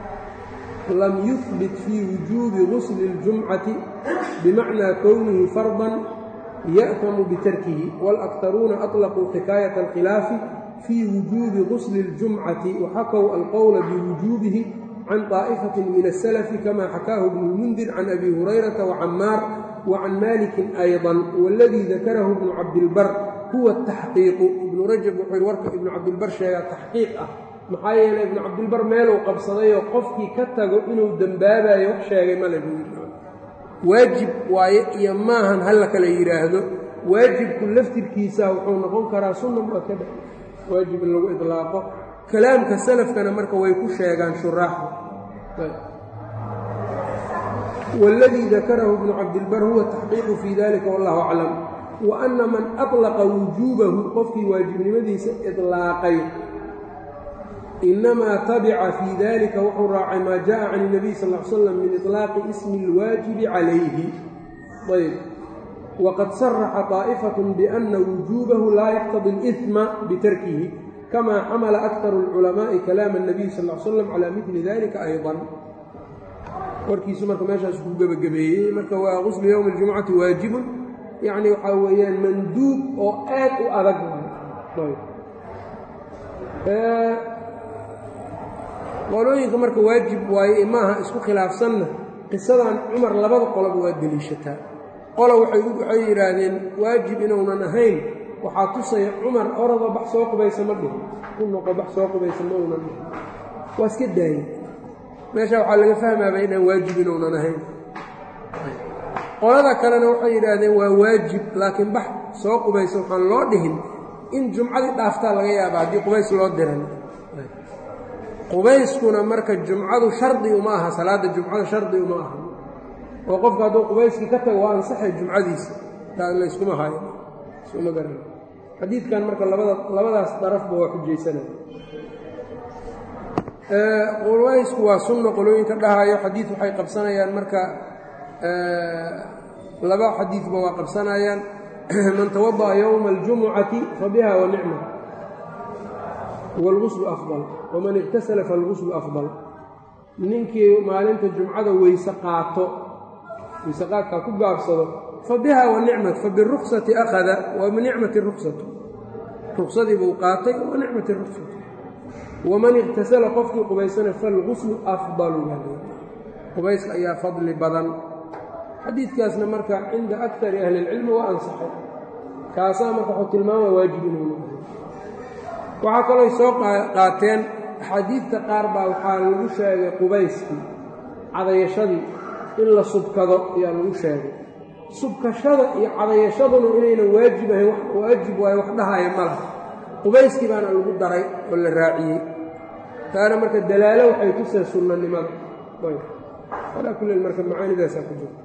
lam yuhbit fii wujuubi gusli اljumcati bimacnaa kownihi fardan ya'tamu bitarkihi wاlaktaruuna aطlaquu xikaayata alkhilaafi fii wujuubi gusli اljumcati waxakow alqowla biwujuubihi can طaa'ifatin min asalafi kama xakaahu ibnu lmundir can abi hurayrata wacamaar wacan malikin ayضa waladii dakarahu ibnu cabdilbar huwa taxqiiqu ibnu rajab wuxuu yidhi warka ibnu cabdilbar sheegaa taxqiiq ah maxaa yeelay ibnu cabdilbar meeluu qabsadayoo qofkii ka tago inuu dembaabayo wax sheegay male buu yidhi waajib waaye iyo maahan halla kala yidhaahdo waajibku laftirkiisa wuxuu noqon karaa sunna mu'akada waajib in lagu idlaaqo kalaamka salafkana marka way ku sheegaan shuraaxda waladii dakarahu ibnu cabdilbar huwa taxqiiqu fii dalika wallahu aclam wa anna man aطlaqa wujuubahu qofkii waajibnimadiisa idlaaqay inamaa tabica fii dalika wuxuu raacay maa jaءa can الnabiy sal ا l slam min iطlaaqi ismi اlwaajibi calayhi ayb waqad saraxa طaa'ifaة biأna wujuubahu laa yaqtadi اlإثma bitarkihi kama xamala aktar اlculamaaءi kalaam الnabiy sal ا slam calى mili dalika ayضا warkiisu marka meeshaas ku gebagabeeyey marka waa quslu ywmi اljumcati waajibun yacni waxaa weeyaan manduub oo aad u adag qolooyinka marka waajib waaye maaha isku khilaafsanna qisadan cumar labada qoloba waa deliishataa qola waxay yidhaahdeen waajib inuunan ahayn waxaa tusaya cumar orada bax soo qubaysa ma dhihin ku noqo bax soo qubaysa ma uunan dhihin waa iska daayey meesha waxaa laga fahmaaba inaan waajib inuunan ahayn qolada kalena waxay yidhaahdeen waa waajib laakiin bax soo qubaysa waxaan loo dhihin in jumcadii dhaaftaa laga yaaba haddii qubays loo diran qubayskuna marka jumcadu shardi uma aha salaadda jumcada shardi uma aha oo qofku hadduu qubayskii ka tago waa ansaxay jumcadiisa layskuma hayo iskuma garan xadiidkan marka labada labadaas darafba waa xujaysanaya qubaysku waa sunna qolooyinka dhahayo xadiid waxay qabsanayaan marka laba xadiidba waa qabsanayaan man tawada'a yowma aljumucati fa biha wa nicma wاlguslu afdal waman iktasala falguslu afdal ninkii maalinta jumcada weyse qaato weyse qaadkaa ku gaabsado fa biha wa nicmat fa biruksati akhada wa nicmati ruksatu ruksadii buu qaatay wa nicmati ruksatu waman iktasala qofkii qubaysana falguslu afdalu qubayska ayaa fadli badan xadiidkaasna marka cinda akari ahli اlcilmi waa ansaxay kaasaa marka waxuu tilmaamaya waajib inuu noqdo waxaa kalooy soo qaateen axaadiidta qaar baa waxaa lagu sheegay qubayskii cadayashadii in la subkado ayaa lagu sheegay subkashada iyo cadayashaduna inaynan waajib ahayn waajib waayo wax dhahaya ma laha qubayskii baana lagu daray oo la raaciyey taana marka dalaalo waxay tusee sunnanimada alaa kulli marka macaanidaasaa ku jirta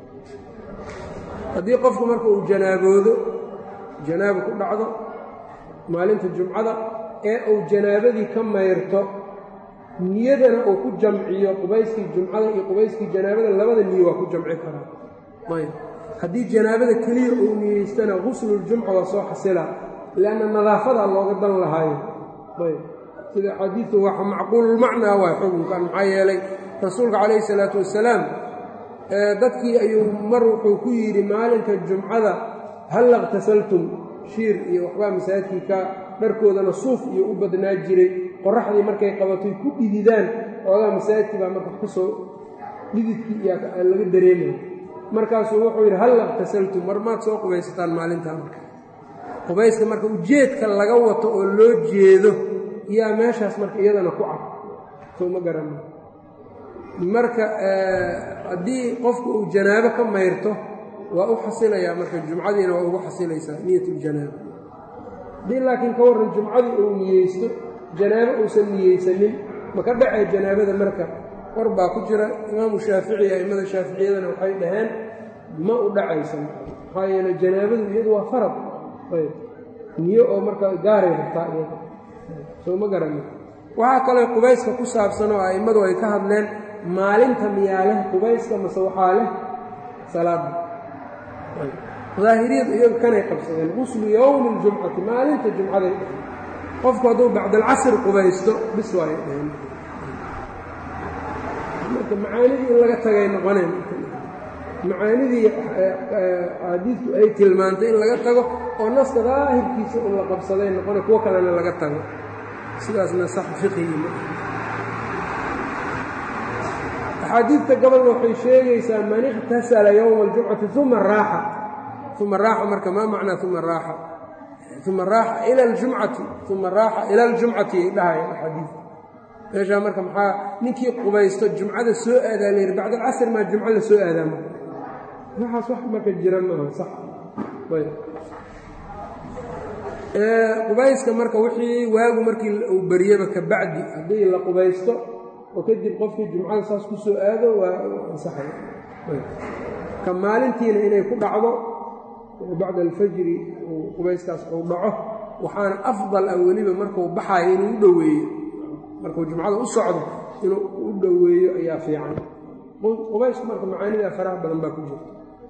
haddii qofku marka uu janaaboodo janaabo ku dhacdo maalinta jumcada ee uu janaabadii ka mayrto niyadana uu ku jamciyo qubayskii jumcada iyo qubayskii janaabada labada niyo waa ku jamci karaa ayb haddii janaabada keliya uu niyeystana gusluljumca waa soo xasila lianna nadaafadaa looga dan lahaayo ayb sida xadiidu waa macquululmacnaa waa xukunkan maxaa yeelay rasuulka calayhi salaatu wasalaam dadkii ayuu mar wuxuu ku yidhi maalinka jumcada hal iqtasaltum shiir iyo waxbaa masaajidkii ka dharkoodana suuf iyo u badnaa jiray qoraxdii markay qabatoy ku dhididaan xoogaa masaajidkii baa marka ka soo dhididkii iyaa laga dareemaya markaasuu wuxuu yidhi hal iqtasaltum mar maad soo qubaysataan maalintaa marka qubayska marka ujeedka laga wato oo loo jeedo yaa meeshaas marka iyadana ku cad soo ma garana marka haddii qofku uu janaabo ka mayrto waa u xasilayaa marka jumcadiina waa ugu xasilaysaa niyat ljanaaba haddii laakiin ka warran jumcadii uu niyeysto janaabo uusan niyeysanin ma ka dhacee janaabada marka war baa ku jira imaamu shaafici a'immada shaaficiyadana waxay dhaheen ma u dhacaysan maxaa yeele janaabadu iyadu waa farad ayb niyo oo marka gaaray rabtaa iyada soo ma garani waxaa kaloo qubayska ku saabsan oo a'immadu ay ka hadleen maalinta miyaa leh qubayska mase waxaa leh salaada daahiriyadu iyagu kanay qabsadeen quslu yowmi ljumcati maalinta jumcaday dhaheen qofku hadduu bacdalcasr qubaysto bis waay dhaheen marka macaanidii in laga tagay noqoneen macaanidii xaadiidku ay tilmaantay in laga tago oo naska daahirkiisa in la qabsaday noqone kuwo kalena laga tago sidaasna sax fiqigi ma axaadiidta gobolna waxay sheegaysaa man iqtasala yowma aljumcati uma raaxa uma raaxa marka maa macnaa uma raaxa uma raaxa ila aljumcati uma raaxa ila aljumcati ay dhahayaan axaadiid meeshaa marka maxaa ninkii qubaysto jumcada soo aadaa la yidhi bacd alcasr maa jumco la soo aadaa marka waxaas wax marka jira maaha sax ayb qubayska marka wixii waagu markii uu baryaba ka bacdi haddii la qubaysto oo kadib qofkii jumcada saas ku soo aado waa ansaxay ka maalintiina inay ku dhacdo bacda alfajri qubayskaas uu dhaco waxaana afdal ah weliba markuu baxaayo inuu u dhoweeyo markuu jumcada u socdo inuu u dhoweeyo ayaa fiican qubaysku marka macaanidaa faraha badan baa ku jirta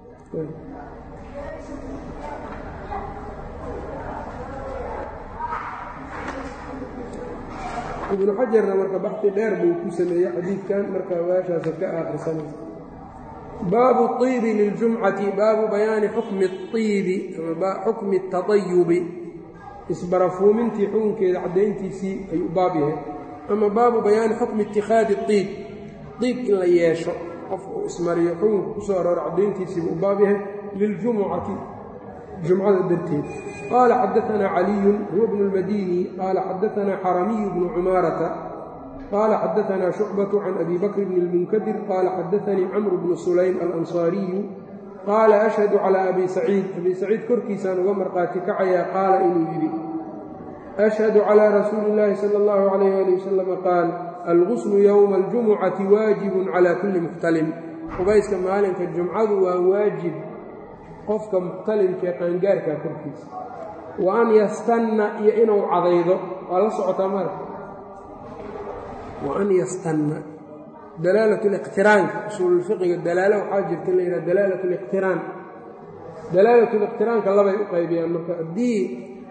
ibnu xajarna marka baxi dheer buu ku sameeyey xadiidkan marka meeshaasa ka aakrisanaysa baabu iibi liljumcati baabu bayaani xukmi iibi xukmi taayubi isbarafuumintii xukunkeeda caddayntiisii ayuu baab yahay ama baabu bayaani xukmi ittikhaadi iib iib in la yeesho qofka uu ismariyo xukunka ku soo aroora caddayntiisii buu baab yahay liljumucati jumcada darteed qaala xadaanaa caliyun huwa bnu lmadini qaala xadaanaa xaramiyu bnu cumaarata qaala xadaanaa shucbatu can abi bakr bni lmunkadir qaala xadaanii camru bnu sulaym alansaariyu qaala ashhadu calaa abi saciid abi saciid korkiisaan uga marqaati kacayaa qaala inuu yidhi ashhadu calaa rasuuli illaahi sala allahu calayh ali wasalam qaal alguslu yowma aljumucati waajibun calaa kulli muxtalim qubayska maalinka jumcadu waa waajib qofka muxtalimkaee qaangaarkaa korkiisa wa an yastanna iyo inuu cadaydo waa la socotaa marka wa an yastanna dalaalat liqtiraanka usuululfiqiga dalaalo waxaa jirta in la yidhaha dalaalat liqtiraan dalaalat liqtiraanka labay u qaybiyaan marka haddii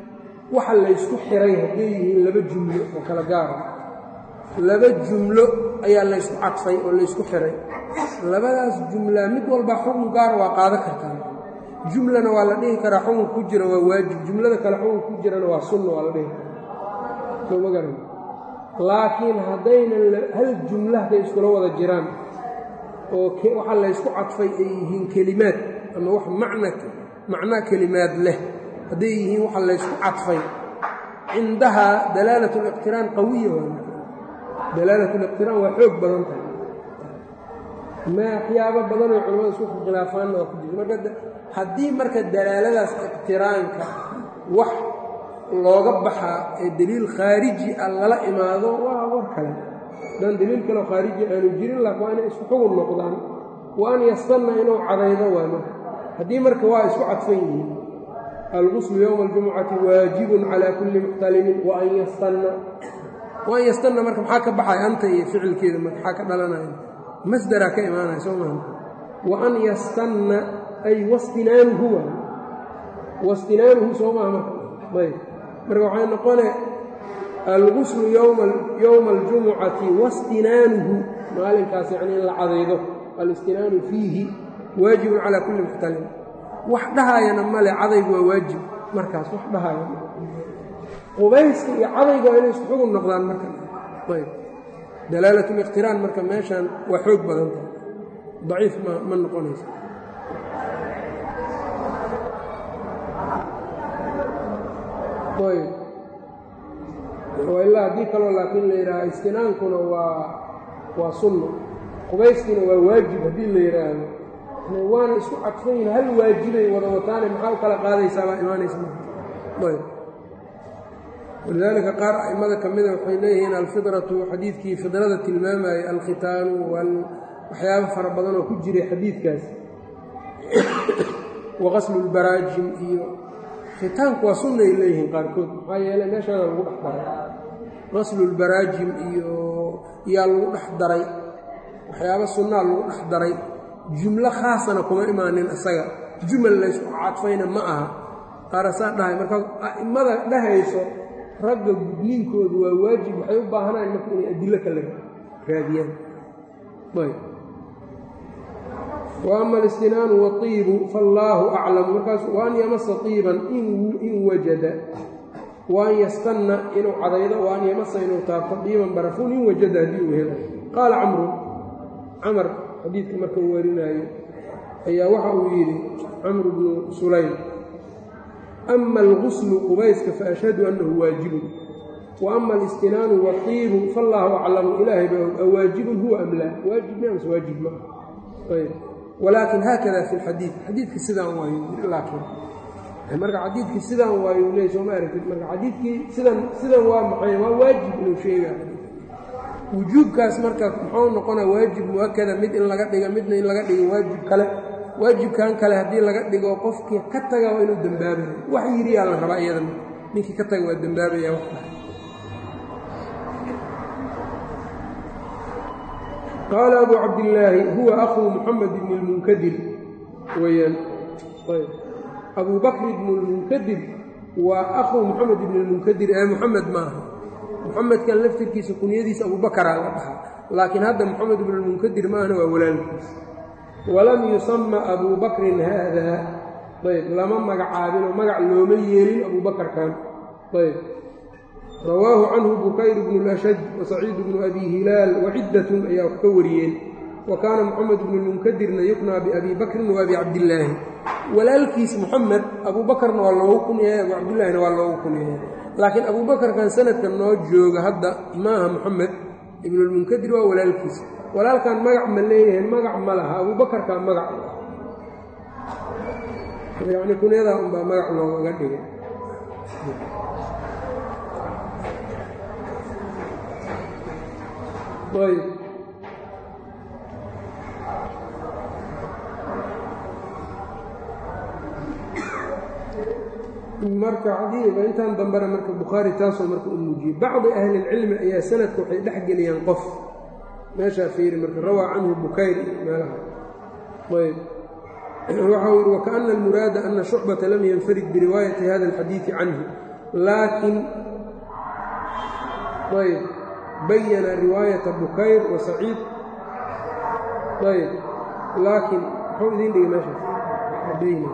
waxa laysku xiray hadday yihiin laba jumlo oo kala gaara laba jumlo ayaa laysku cadfay oo laysku xiray labadaas jumla mid walba xukun gaara waa qaadan kartaa jumlana waa la dhihi karaa xukun ku jira waa waajib jumlada kale xukun ku jirana waa sunna waa la dhihi karaa soo ma garan laakiin haddaynan hal jumla hadday iskula wada jiraan oo waxa laysku cadfay ay yihiin kelimaad ama wax macna macnaa kelimaad leh hadday yihiin waxa laysku cadfay cindahaa dalaalat liqtiraan qawiya waa dalaalat liqtiraan waa xoog badan tahay ma waxyaabo badanoo culamada isku khilaafaanna waa ku jirta marka haddii marka dalaaladaas iqtiraanka wax looga baxaa ee deliil khaariji ah lala imaado waa war kale haddaan deliil kaleo khaariji aanu jirin laakin waa inay isku xugun noqdaan wa an yastanna inuu cadaydo waa marka haddii marka waa isku cadfan yihiin alguslu yowma aljumucati waajibun calaa kulli muxtalimin waan yastanna waan yastanna marka maxaa ka baxaya anta iyo ficilkeeda marka maxaa ka dhalanaya masdaraa ka imaanaya soo maha wa an yastanna ay wastinaanuhu waa wastinaanuhu soo maha marka ayb marka waxay noqone alguslu yowma aljumucati wastinaanuhu maalinkaas yacni in la cadaydo alistinaanu fiihi waajibun calaa kulli muxtalim wax dhahaayana male cadaygu waa waajib markaas wax dhahaaya qubayska iyo cadaygu waa inay isku xugun noqdaan marka ayb dalaalat liqtiraan marka meeshan waa xoog badan tahay daciif ma ma noqonayso ayb ilaa haddii kaloo laakiin la yidhaaha istinaankuna waa waa sunno qubayskiina waa waajib haddii la yidhaahdo waana isku cadfan yihin hal waajibay wada wataane maxaa u kala qaadaysaa baa imaanaysa ayb walidaalika qaar a'immada ka mida waxay leeyihiin alfidratu xadiidkii fidrada tilmaamayay alkhitaanu waxyaabo fara badan oo ku jiray xadiidkaas waqaslu lbaraajim iyo khitaanku waa sunnay leeyihiin qaarkood maxaa yeeley meeshaana lagu dhex daray qaslu lbaraajim iyo yaa lagu dhex daray waxyaabo sunnaa lagu dhex daray jumlo khaasana kuma imaanin isaga jumal laysku cadfayna ma aha qaarasaa dhahay markaas a'immada dhahayso ragga gudniinkoodu waa waajib waxay u baahanayan marka inay adillo kale raadiyaan ayb wa ama alistinaanu waطiibu faallaahu aclamu markaas waan yamasa iiban in wajada waan yastanna inuu cadaydo waan yamasa inuu taabto dhiiban barafuun in wajada haddii uu helo qaala camru camar xadiidka marka uu warinaayo ayaa waxa uu yidhi camru bnu sulaym ama alguslu qubayska faashhadu annahu waajibun wa ama alistinaanu waqiibu faallaahu aclamu ilaahay ba awaajibun huwa am laa waajib mi amse waajib ma ayb walaakin haakada fi lxadiid xadiidka sidaan waayu laakiin marka xadiidkii sidaan waayu leey sooma aragtid marka xadiidkii sidan sidan waa maxay waa waajib inuu sheegaa wujuubkaas marka muxuu noqona waajib muakada mid in laga dhiga midna in laga dhigo waajib kale waajibkan kale haddii laga dhigo qofkii ka taga waa inuu dembaabayo wax yiriyaa la rabaa iyadana ninkii ka taga waa dembaabaya wax qaala abu cabdillaahi huwa akhuu muxamed ibni lmunkadir weyaan abu bakr ibnu lmunkadir waa akhuu muxamed ibni lmunkadir ee muxamed maaha muxamedkan laftirkiisa kunyadiisa abubakaraa la dhahaa laakiin hadda moxamed ibnulmunkadir maahna waa walaalkiis walam yusama abuu bakrin haadaa ayb lama magacaabinoo magac looma yeelin abuubakarkan ayb rawaahu canhu bukayr bnu lashaj wasaciid bnu abi hilaal waciddatun ayaa wax ka wariyeen wa kaana moxamed ibnulmunkadirna yuknaa biabi bakrin wa abi cabdillaahi walaalkiis moxamed abuubakarna waa loogu kunyahay abu cabdillaahina waa loogu kunyahay laakiin abuubakarkan sanadka noo jooga hadda maaha moxamed ibnulmunkadir waa walaalkiis walaalkan magac ma leeyahay magac ma laha abuubakarkaa magac yacni kunyadaa unbaa magac loogaga dhigay ayb marka xadiiba intaan dambena marka bukhaari taasoo marka u muujiyey bacdi ahli ilcilmi ayaa sanadka waxay dhex geliyaan qof meeshaa fiiri marka rawaa canhu bukayr meelaha ayb waxa uu yihi wakaana almuraada ana shucbata lam yanfarid biriwaayati hada alxadiidi canhu laakin ayb bayana riwaayata bukayr wa saciid ayb laakin muxuu idiin dhigay meeshaas bayna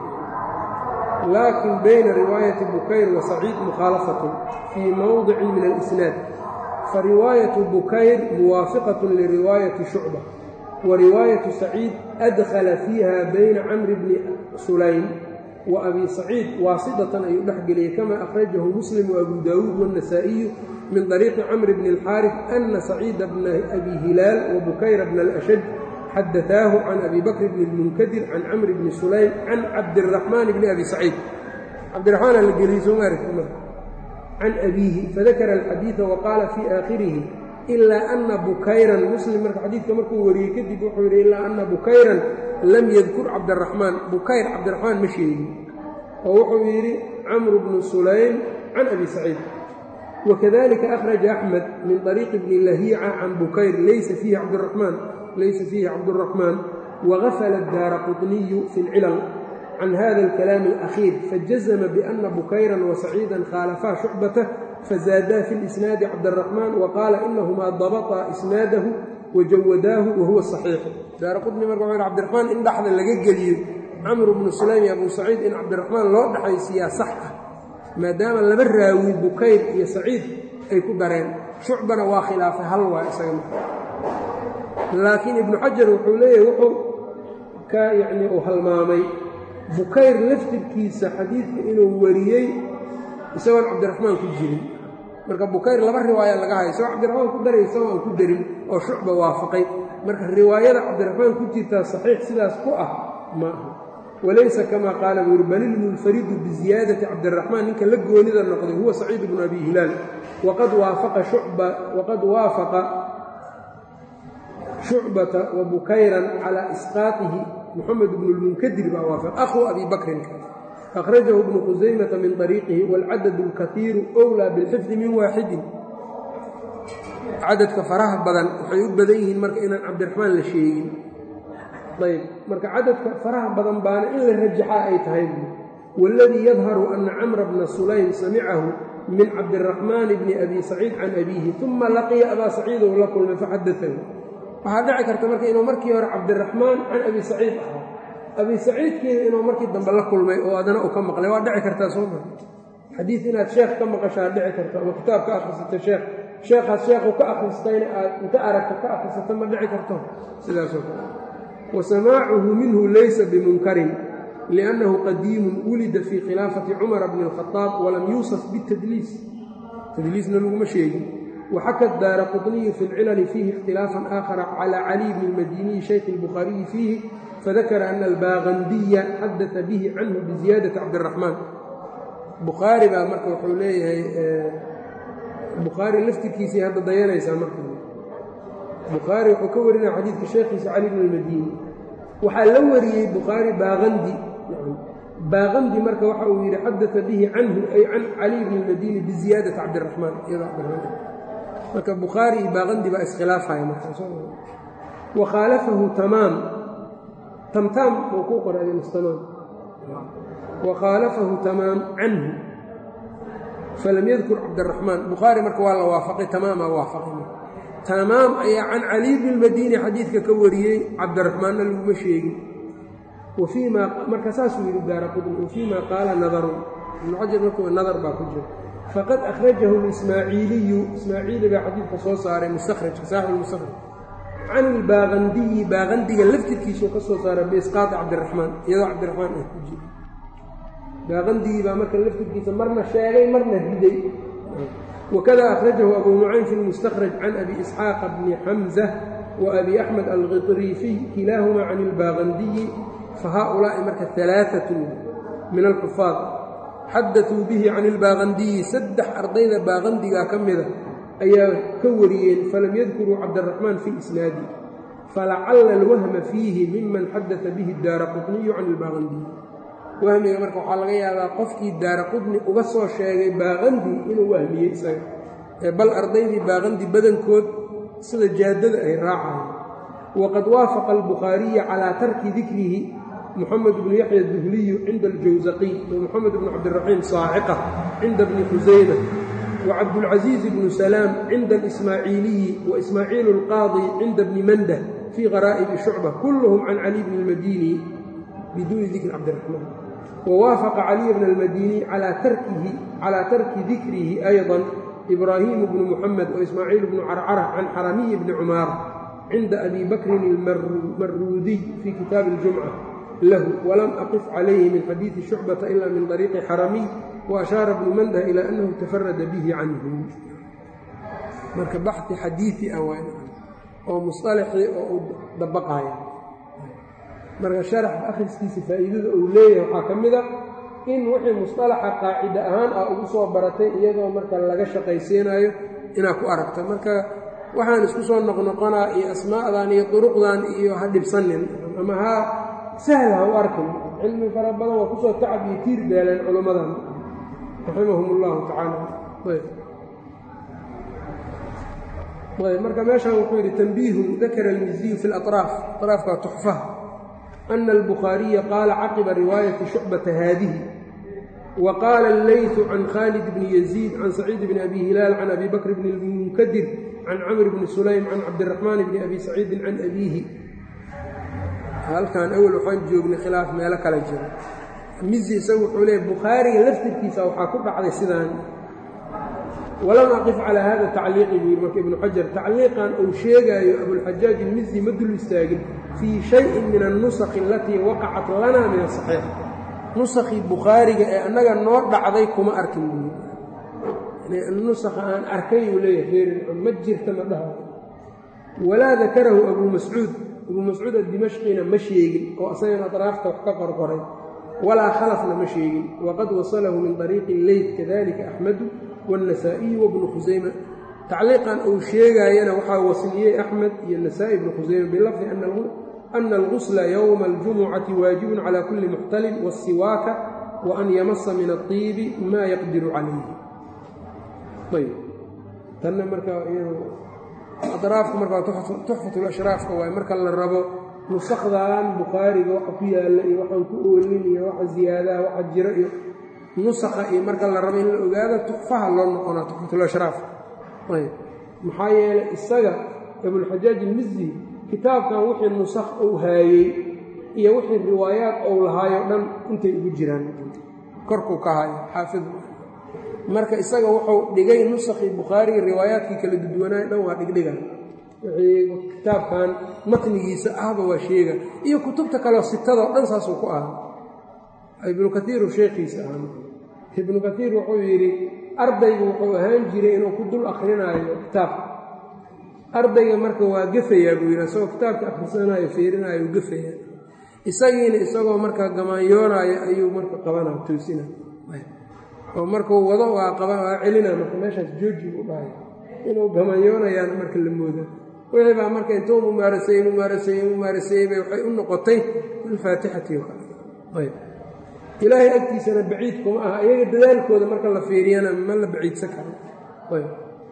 laakin bayna riwaayati bukayr wa saciid mukhaalafatun fii mowdicin min alisnaad fariwaayatu bukayr muwaafiqatun liriwaayati shucba wa riwaayatu saciid adkhala fiiha bayna camri bni sulaym wa abi saciid waasidatan ayuu dhex geliyey kama akhrajahu muslim waabu daawuud waannasaa'iyu min طariiqi camr bni اlxaarif ana saciida bna abi hilaal wa bukayra bna alashaj xadaثaahu can abi bakr bni اlmunkadir can camr bni sulaym can cabdiraxmaan bni abi saciid cabdiraxmaan aa la geliyey soo maaragti can abiihi fadakara alxadiida wa qaala fii aakhirihi ilaa ana bukayran muslim marka xadiidka markuu wariyey kadib wuxuu yidhi ilaa ana bukayran lam yadkur cabdiraxmaan bukayr cabdiraxmaan ma sheegin oo wuxuu yidhi camru bnu sulaym can abi saciid wakadalika akhraja axmed min طariiqi bni lahiica can bukayr laysa fiihi cabdiraxmaan laysa fiihi cabduraxmaan wagafala daara quطniyu fi اlcilal can hada alkalaam alakhiir fajazma biana bukayran wasaciidan khaalafaa shucbatah fazaadaa fi lisnaadi cabdaraxmaan waqaala inahumaa dabaطaa isnaadahu wajawadaahu wahuwa saxiixu daara qudni marka wuxuu yhi cabdiraxmaan in dhexda laga geliyo camru bnu sulaym iyo abu saciid in cabdiraxmaan loo dhexaysiiyaa sax ah maadaama laba raawi bukayr iyo saciid ay ku dareen shucbana waa khilaafay hal waa isaga marka laakiin ibnu xajar wuxuu leeyahay wuxuu ka yacni uu halmaamay bukayr laftirkiisa xadiidka inuu wariyey isagoon cabdiraxmaan ku jirin marka bukayr laba riwaaya laga hayo isagoo cabdiraxmaan ku daray isagoo aan ku darin oo shucba waafaqay marka riwaayada cabdiraxmaan ku jirtaa saxiix sidaas ku ah ma aha walaysa kamaa qaala buu yuri bal ilmunfaridu biziyaadati cabdiraxmaan ninka la goonida noqday huwa saciid bnu abi hilaal waqad waafaqa shucba waqad waafaqa shucbata wa bukayran calaa isqaatihi muxamed bnu lmunkadir baa waafaq akhuu abi bakrin akhrajahu bnu khusaymata min طariiqihi wاlcadad اlkaiiru أwlaa biاlxifdi min waaxidin cadadka faraha badan waxay u badan yihiin marka inaan cabdiraxmaan la sheegin ayb marka cadadka faraha badan baana in la rajaxaa ay tahay wاladii yadharu ana camra bna sulaym samicahu min cabdiraxmaan bni abi saciid can abiihi uma laqiya abaa saciid ou la kulmay faxadaahu waxaa dhici karta marka inuu markii hore cabdiraxmaan can abi saciid ahaa abi saciidkiina inuu markii dambe la kulmay oo adana uu ka maqlay waa dhici kartaa soo ma xadiid inaad sheekh ka maqashaa dhici karta ama kitaab ka akhrisata sheekh sheekhaas sheekhu ka akhristayna aad inta aragta ka akhrisata ma dhici karto sidaasoo kale wa samaacuhu minhu laysa bimunkarin liannahu qadiimun wulida fii khilaafati cumara bni اlkhadaab walam yuusaf bitadliis tadliisna laguma sheegin وxkى الdاr qطني في الcلل فيه اkhتiلاaفا آخر عlى علي بن الmdيني شhيk البخhاaرiي فيه فذkر أن الbاغنdiيa xadث bه عnه بزiياadة cabدالرحمن bukhaarي baa marka wuxuu leeyahay bukhaarي laftirkiisii hadda dayanaysaa marka bukhaarي wuxuu ka warinaya xadiidka sheekhiisa cali بن الmdيني waxaa la wariyey bukhaarي baaqandi baaqandi marka waxa uu yidhi xadaثa bihi canhu ay can cali بن الmdيني بزiياadaة cabdالرحمن marka bukhaari iyo baaqandi baa iskhilaafaya wa khaalafahu tamaam tamtaam uu ku qoray mustamaam wa khaalafahu tamaam canhu falam yadkur cabdiraxmaan bukhaari marka waa la waafaqay tamaamaa waafaqay tamaam ayaa can cali bni lmadiini xadiidka ka wariyey cabdiraxmaanna laguma sheegin wa fii maa marka saasuu yidhi daara qudni wa fii maa qaala nadarun ibnu xajar markuu nadar baa ku jira faqad akhrajahu ismaaciiliyu ismaaciili baa xadiidka soo saaray mustakhrajka saaxib mustakhraj can ilbaaqandiyi baaqandiga laftirkiisuu ka soo saaray biisqaati cabdiraxmaan iyadoo cabdiraxmaan ah ku jira baaqandigii baa marka laftirkiisa marna sheegay marna riday wakada akhrajahu abu nucaym fi lmustakhraj can abi isxaaqa bni xamza wa abi axmed alkitriifiy kilaahumaa can ilbaaqandiyi fa haaulaa'i marka alaaatun min alxufaad xadatuu bihi can ilbaaqandiyi saddex ardayda baaqandigaa ka mida ayaa ka wariyeen falam yadkuruu cabdiraxmaan fi isnaadi falacalla alwahma fiihi miman xadata bihi daara qutniyu can ilbaaqandiyi wahmiga marka waxaa laga yaabaa qofkii daara qudni uga soo sheegay baaqandi inuu wahmiyey isaga ee bal ardaydii baaqandi badankood sida jaadada ay raacaan waqad waafaqa albukhaariya calaa tarki dikrihi mxamed bnu yaxya duhliyu cinda aljawsaqiy wa moxamed bnu cabdiraxiim saaciqa cinda bni khusayma wacabdulcaziiz bnu salaam cinda alismaaciiliyi waismaaciilu alqaadi cinda bni mandah fii qaraa'ibi shucba kulluhum can cali bni اlmadini biduuni dikri cabdiraxmaan wawaafaqa caliy bna almadini calaa tarki dikrihi ayضa ibraahimu bnu muxamed waismaaciil bnu carcara can xaramiyi bni cumaar cinda abi bakrin almaruudiy fii kitaabi اljumca lahu walam aqif calayhi min xadiidi shucbata ila min طariiqi xaramiy waashaara bnu mandah ilaa annahu tafarada bihi canhu marka baxi xadiii ah oo musطalaxii oo uu dabaqaya marka sharaxa akhriskiisa faa'iidada uu leeyahay waxaa ka mid a in wixii musطalaxa qaacida ahaan ah ugu soo baratay iyadoo marka laga shaqaysiinayo inaad ku aragta marka waxaan isku soo noqnoqonaa iyo asmaa'dan iyo duruqdan iyo ha dhibsanin ama ha sahla ha u arkin cilmi fara badan waa kusoo tacab iyo tiir beeleen culummadan raximahum اllahu tacaala ayb marka meeshan wuxuu yidhi tanbiihun dakara almiziyu fi اlaطraaf aطraafka tuxfaha ana albukhaariya qaala caqiba riwaayati shucbata haadihi wa qaala allaytu can khaalid bni yaziid can saciid bni abi hilaal can abi bakr bni lmunkadir can camr bni sulaym can cabdiraxmaan bni abi saciidin can abiihi halkan awel waxaan joognay khilaaf meelo kale jiro mizi isagu wuxuu leeyay bukhaariga laftirkiisa waxaa ku dhacday sidaan walam aqif calaa hada tacliiqi buu yidhi marka ibnu xajar tacliiqan uu sheegaayo abulxajaaj ilmizi ma dul istaagin fii shayin min annusakhi alatii waqacat lana min asaxiix nusakhii bukhaariga ee annaga noo dhacday kuma arkin buu yidhi nusakha aan arkay uu leeyahay feerin ma jirta ma dhaha walaa dakarahu abuu mascuud abuu mascuud addimashqina ma sheegin oo asagana atraafta wax ka qorqoray walaa khalafna ma sheegin waqad wasalahu min طariiqi leyt kadalika axmedu wاnnasaa'iyu wabnu khusayma tacliiqan uu sheegaayana waxaa wasliyey axmed iyo nasaa'i ibnu khusayma bilafdi ana algusla yowma اljumucati waajibun cala kuli muxtalin wاsiwaaka wa an yamasa min aطiibi maa yaqdiru calayhi ayb tanna marka adraafka marka tuxfat lashraafka waay marka la rabo nusakdan bukhaariga waxa ku yaalla iyo waxaan ku oolin iyo waxa ziyaadaha waxa jiro iyo nusakha iyo marka la rabo in la ogaado tuxfaha loo noqonaa tuxfatulashraaf ayb maxaa yeelay isaga abulxajaaj ilmizi kitaabkan wixii nusakh uu haayey iyo wixii riwaayaad ou lahaayo dhan intay ugu jiraan korkuu ka hayo xaafid marka isaga wuxuu dhigay nusakhii bukhaariga riwaayaadkii kala duduwanaayo dhan waa dhigdhiga wixii kitaabkan matnigiisa ahba waa sheega iyo kutubta kaleo sitadoo dhan saasuu ku ahaa ibnu kaiiru sheekhiisa ahaa ibnu kaiir wuxuu yidhi ardaygu wuxuu ahaan jiray inuu ku dul akrinaayo kitaabka ardayga marka waa gefayaa buu yidhi isagoo kitaabka akhrisanaayo fiirinaayo u gefayaa isagiina isagoo marka gamaanyoonaayo ayuu marka qabanaa toosina oo markuu wado waa waa celina marka meeshaas jooji u dhahay inuu gamaanyoonayaan marka la mooda wixii baa marka intuu mumaaraseeyey mumaaraseeyey mumaaraseeyey bay waxay u noqotay alfaatixati o kale ayb ilaahay agtiisana baciid kuma aha iyaga dadaalkooda marka la fiiriyana ma la baciidsan karo ayb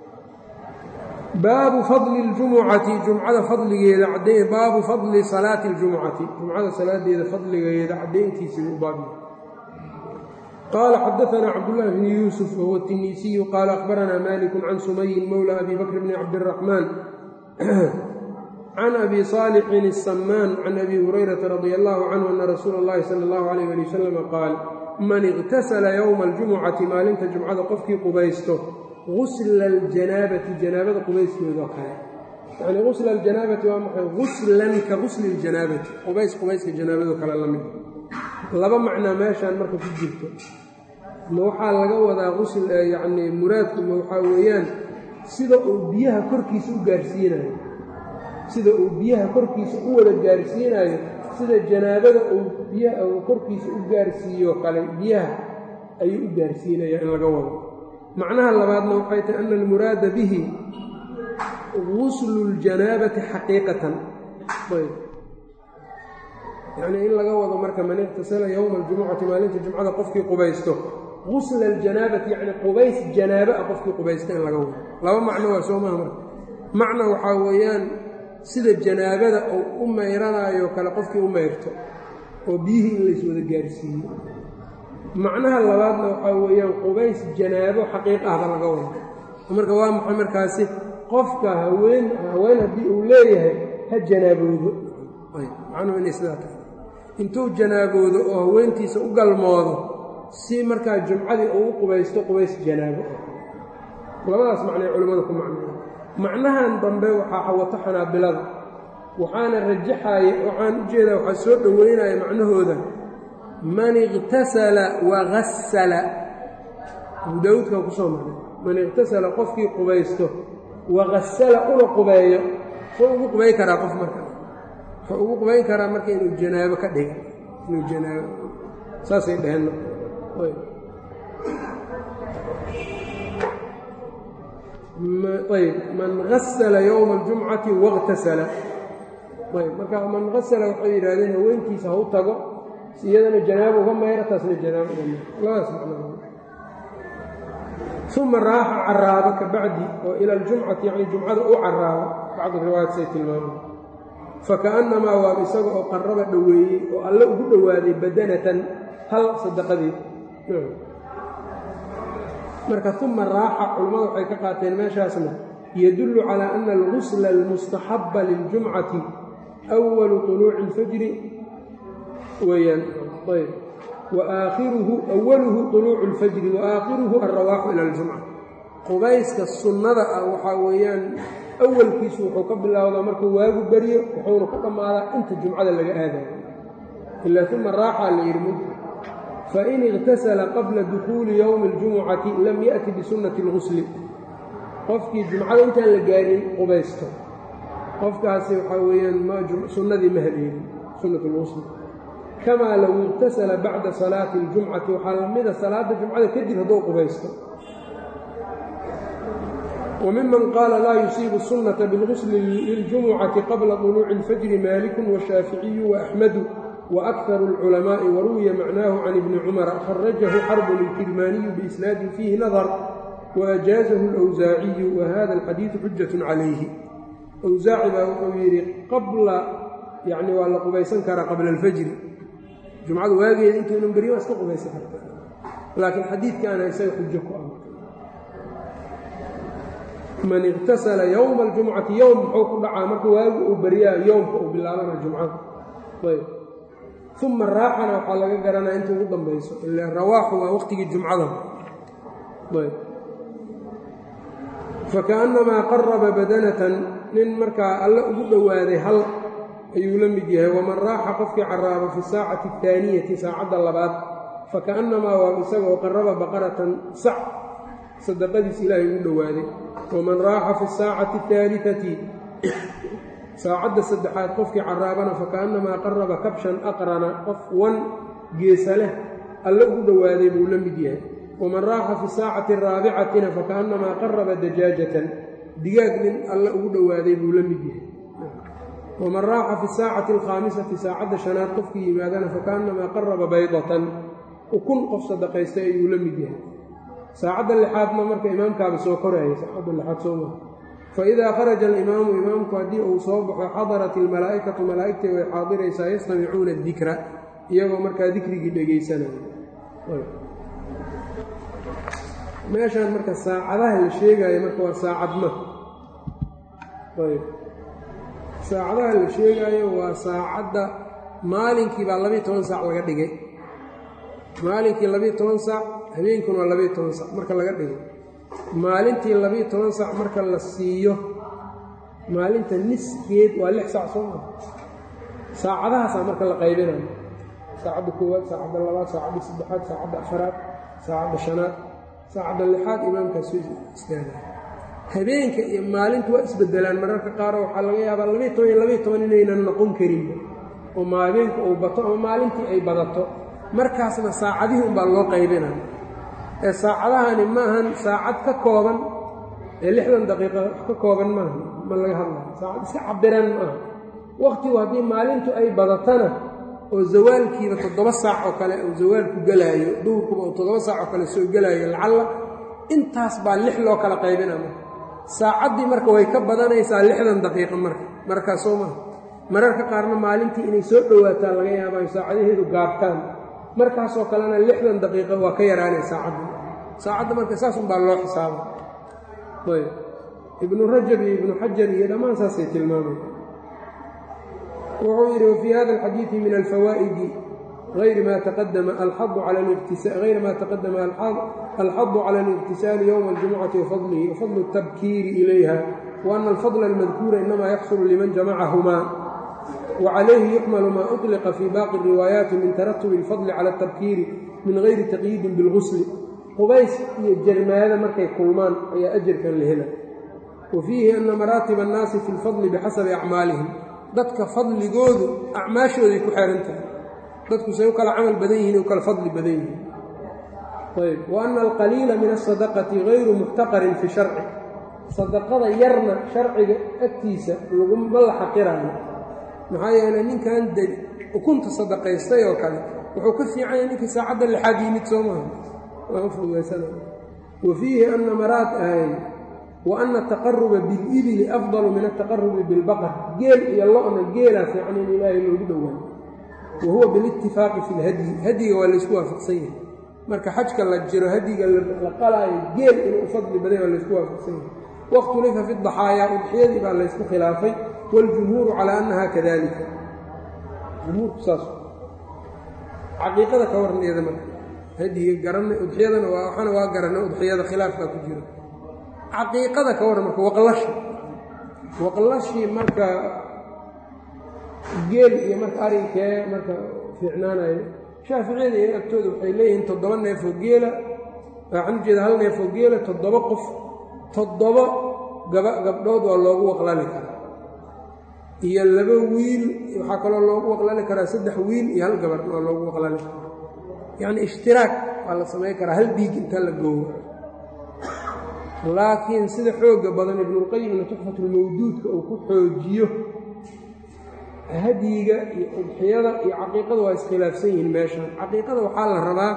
baabu fadli اljumucati jumcada fadligeeda cadday baabu fadli salaati اljumucati jumcada salaadeeda fadligeeda caddayntiisii u baabya qaala xadaثna cabdالlahi bn yuusuf wahuwa الtinisiyu qaala akhbarana maliku can sumayin mowla abi bakr bni cabdالraxmaan can abi صaalixin الsamaan can abi hurayrata radi allahu canhu ana rasuula اllahi salى اllahu alayh ali wasalam qaal man اqtasala ywma اljumucati maalinta jumcada qofkii qubaysto gusla اljanaabati janaabada qubayskeedoo kale yani gusla aljanaabati waa maxay guslan ka gusli اljanaabati qubays qubayska janaabado kale la mid laba macnaa meeshaan marka ku jirto ma waxaa laga wadaa qusl yacni muraadku ma waxaa weeyaan sida uu biyaha korkiisa u gaarsiinayo sida uu biyaha korkiisa u wada gaarsiinayo sida janaabada uu biyaha uu korkiisa u gaarsiiyo kale biyaha ayuu u gaarsiinaya in laga wado macnaha labaadna waxay tahay ana almuraada bihi guslu اljanaabati xaqiiqatan ayb yacnii in laga wado marka man iqtasala yowma aljumucati maalinta jumcada qofkii qubaysto gusla aljanaabati yacni qubays janaaba a qofkii qubaysta in laga wado laba macno waa soo maha marka macna waxaa weeyaan sida janaabada uu u mayranaayo kale qofkii u mayrto oo biyihii in lays wada gaarsiiyo macnaha labaadna waxaa weeyaan qubays janaabo xaqiiq ahba laga wado marka waa maxay markaasi qofka haween haween haddii uu leeyahay ha janaaboodo macnuhu inay sidaa tahay intuu janaaboodo oo haweentiisa u galmoodo si markaa jumcadii uu u qubaysto qubays janaabo labadaas macnay culimmada ku macnaya macnahan dambe waxaa wato xanaabilada waxaana rajaxaya waxaan u jeedaa waxaa soo dhoweynaya macnahooda man iqtasala wagasala abu daawuudkan kusoo marnay man iqtasala qofkii qubaysto wagasala una qubeeyo soo ugu qubayn karaa qof marka wuxuu ugu qubayn karaa marka inuu janaabo ka dhiga inuu janaabo saasay dheheen ayb man gasala yowma aljumcati waاqtasala ayb marka man gasala waxay yidhahdeen haweentiisa ha u tago si iyadana janaabo uga mayra taasna janaabo uga mayra labadaas macnaa uma raaxa caraaba ka bacdi oo ila aljumcati yacni jumcada u caraaba bacdu riwaayat say tilmaamay fakaannamaa waa isaga oo qarraba dhoweeyey oo alle ugu dhowaaday badanatan hal sadaqadeed marka uma raaxa culammada waxay ka qaateen meeshaasna yadullu calaa ana algusla almustaxaba liljumcati أwalu طuluuci اlfajri weyaan ayb waakhiruhu awaluhu طuluucu اlfajri waakhiruhu alrawaaxu ila اljumca qubayska sunnada ah waxaa weeyaan awalkiisu wuxuu ka bilowdaa markuu waagu baryo wuxuuna ku dhammaadaa inta jumcada laga aadayo ilaa uma raaxaa la yidhi mud fain اغtasla qabla dukuuli ywmi اljumucati lam yaأti bisunnati اlgusli qofkii jumcada intaan la gaarin qubaysto qofkaasi waxaa weeyaan sunnadii ma haleelin sunnat اlgusli kamaa low اغtasala bacda salaati اljumcati waxaa lamida salaada jumcada kadib hadduu qubaysto وmiman qaala laa yusiibu الsunaةa biاlgusli liljumucati qabla طuluuci اlfajri maaliku washaaficiyu وaأxmadu وأkثر الcلماء وruwiya macnaahu can ibni cmر kharajahu xarb الkirmaaniyu بisnaadi fiihi nadr وأjaaزahu الأwsaaciyu وhada الxadiiثu xujaة calayhi wsaaci baa wuxuu yidhi qabla yani waa la qubaysan karaa qabla اlfajri jumcadu waageeda intaynan beryo waa iska qubaysan karta laakiin xadiidkaana isaga xujo ku ah man اktasala ywma اljumcati ywm muxuu ku dhacaa marka waagu uu beryaa yowmka uu bilaabana jumcada ayb uma raaxana waxaa laga garanaya inta ugu dambayso ila rawaaxu waa waqtigii jumcada ayb fakaأnnamaa qaraba badanatan nin markaa alle ugu dhowaaday hal ayuu la mid yahay waman raaxa qofkii caraaba fi saacati اtaaniyati saacadda labaad fakaأnnamaa waa isagoo qaraba baqaratan sac sadaqadiis ilaahay ugu dhowaaday waman raaxa fi saacati اtaaliati saacadda saddexaad qofkii caraabana fakaannamaa qaraba kabshan aqrana qof wan geesa leh alle ugu dhowaaday buu la mid yahay waman raaxa fi saacati araabicatina fakaannamaa qaraba dajaajatan digaag nin alle ugu dhowaaday buu la mid yahay waman raaxa fi saacati alkhaamisati saacadda shanaad qofkii yimaadana fakaannamaa qaraba baydatan ukun qof sadaqaystay ayuu la mid yahay saacadda lixaadna marka imaamkaaba soo koraya saacadda lixaad soo maa faidaa kharaja alimaamu imaamku haddii uu soo baxo xadarat ilmalaa'ikatu malaa'igtii way xaadiraysaa yastamicuuna adikra iyagoo markaa dikrigii dhegaysanaya meeshaan marka saacadaha la sheegaayo marka waa saacadma ayb saacadaha la sheegaayo waa saacadda maalinkii baa labiiyo toban saac laga dhigay maalinkii labiiyo toban saac habeenkuna waa labiiyo toban saac marka laga dhigay maalintii labiiyo toban saac marka la siiyo maalinta niskeed waa lix saac soo maa saacadahaasaa marka la qaybinayo saacadda koowaad saacadda labaad saacadda saddexaad saacadda afaraad saacadda shanaad saacadda lixaad imaamkaas soo istaaga habeenka iyo maalintu waa isbedelaan mararka qaaroo waxaa laga yaabaa labiiyo toban iyo labiiyo toban inaynan noqon karinba oo ma habeenku uu bato ama maalintii ay badato markaasna saacadihii unbaa loo qaybinaya ee saacadahani maahan saacad ka kooban ee lixdan daqiiqa wax ka kooban maaha ma laga hadlayo saacad iska cabiran maaha wakhtigu haddii maalintu ay badatana oo zawaalkiiba toddoba saac oo kale uu zawaalku gelaayo duhurkuba oo toddoba saac oo kale soo gelaayo lacalla intaas baa lix loo kala qaybina marka saacaddii marka way ka badanaysaa lixdan daqiiqa marka markaas soo maha mararka qaarna maalintii inay soo dhowaataan laga yaabaayo saacadaheedu gaabtaan markaasoo kalena lixdan daqiiqo waa ka yaraanay saacadda saacadda marka saas unbaa loo xisaaba ayb ibnu rajab iyo ibnu xajar iyo dhammaan saasay tilmaamay wuxuu yidhi wafii hada alxadiidi min alfawaa'idi غayr ma taqadama alxadu غayr ma taqadama alxadu cala اlاbtisaali ywma اljumucati wafadlihi wafadlu الtabkiiri ilayha وأن الفضل المذكور إنما يحصل لمن جمعهما وعليه يحمل ما أطلق في باقي الروايات من ترتب الفضل على التبكير من غير تقييد بالغسل qubays iyo jermaada markay kulmaan ayaa ajarkan la hela wa fiihi ana maraatiba annaasi fi lfadli bixasabi acmaalihim dadka fadligoodu acmaashooday ku xeehan tahay dadku say u kala camal badan yihiin u kala fadli badan yihiin ayb wa ana alqaliila min asadaqati gayru muxtaqarin fi sharci sadaqada yarna sharciga agtiisa laguma la xaqiraayo maxaa yeeley ninkan de ukunta sadaqaystay oo kale wuxuu ka fiicanya ninkii saacadda lixaad yimid soo maaha wa fiihi ana maraad ahayn wa ana ataqaruba bilibili afdalu min altaqarubi bilbaqar geel iyo lo-na geelaa fiican in ilaahay loogu dhowaayo wa huwa bilitifaaqi fi lhadyi hadyiga waa laysku waafaqsan yahay marka xajka la jiro hadyiga la qalaayo geel inuu u fadli baday waa laysku waafaqsan yahay wakhtulifa fi daxaayaa udxiyadii baa laysku khilaafay waاljumhuuru calaa annaha kadalika jumhuurku saas caqiiqada ka waran iyada marka hadiga garanay udxiyadana waa waxana waa garanay udxiyada khilaafkaa ku jiro caqiiqada ka warran marka waqlashi waqlashii marka geel iyo marka arinkee marka fiicnaanayo shaaficiyada iyo agtooda waxay leeyihiin toddoba neefoo geela waxaan ujeeda hal neefoo geela toddoba qof toddoba gaba gabdhood waa loogu waqlali karaa iyo laba wiil waxaa kaloo loogu waqlali karaa saddex wiil iyo hal gabar waa loogu waqlali karaa yacni ishtiraak waa la samayn karaa hal dhiig inta la gowro laakiin sida xooga badan ibnulqayimna tuxfatulmawduudka uu ku xoojiyo hadyiga iyo udxiyada iyo caqiiqada waa iskhilaafsan yihiin meeshan caqiiqada waxaa la rabaa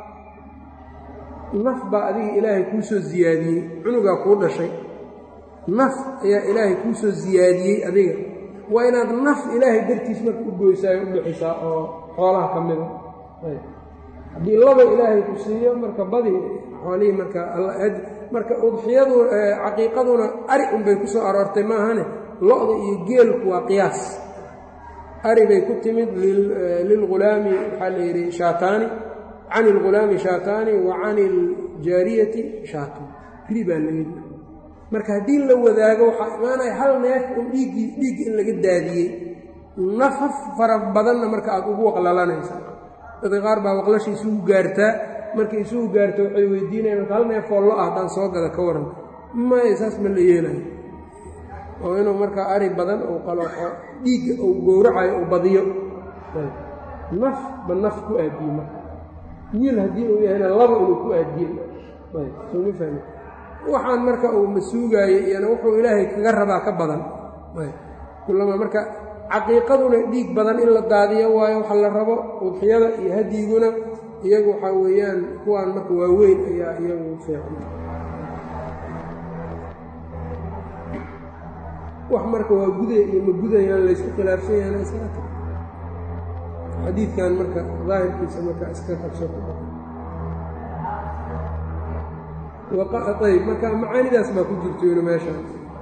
naf baa adiga ilaahay kuu soo siyaadiyey cunugaa kuu dhashay naf ayaa ilaahay kuu soo siyaadiyey adiga waa inaad naf ilaahay dartiis marka u goysaayo u bixisaa oo xoolaha ka mida haddii laba ilaahay ku siiyo marka badi xoolihii marka marka udxiyadu caqiiqaduna ari unbay ku soo aroortay maahane lo-da iyo geelku waa qiyaas ari bay ku timid lilghulaami waxaa la yidhi shaataani can ilghulaami shaataani wa can iljaariyati shaatan ri baa la yidhi marka haddii la wadaago waxaa imaanaya hal neef un dhiiggii dhiigga in laga daadiyey nafaf fara badanna marka aada ugu waqlalanaysa dadka qaar baa waqlashi isugu gaartaa markay isugu gaarto waxay weydiinayan marka hal neefoo lo ah haddaan soo gada ka waran maya saas ma la yeelayo oo inuu markaa ari badan uu qalooxo dhiigga uu gowracayo uu badiyo naf ba naf ku aadiye marka wiil haddii uu yahayna laba inuu ku aadiye soma fahmi waxaan marka uu masuugaayo iyana wuxuu ilaahay kaga rabaa ka badan kulama marka caqiiqaduna dhiig badan in la daadiyo waayo waxa la rabo udxiyada iyo hadyiguna iyagu waxaa weeyaan kuwaan marka waaweyn ayaa iyagu fiican wax marka waa guday iyo ma gudayaan laysku khilaafsan yahan iska xadiidkan marka daahirkiisa marka iska qabso ayb marka macaanidaas baa ku jirto inu meeshaan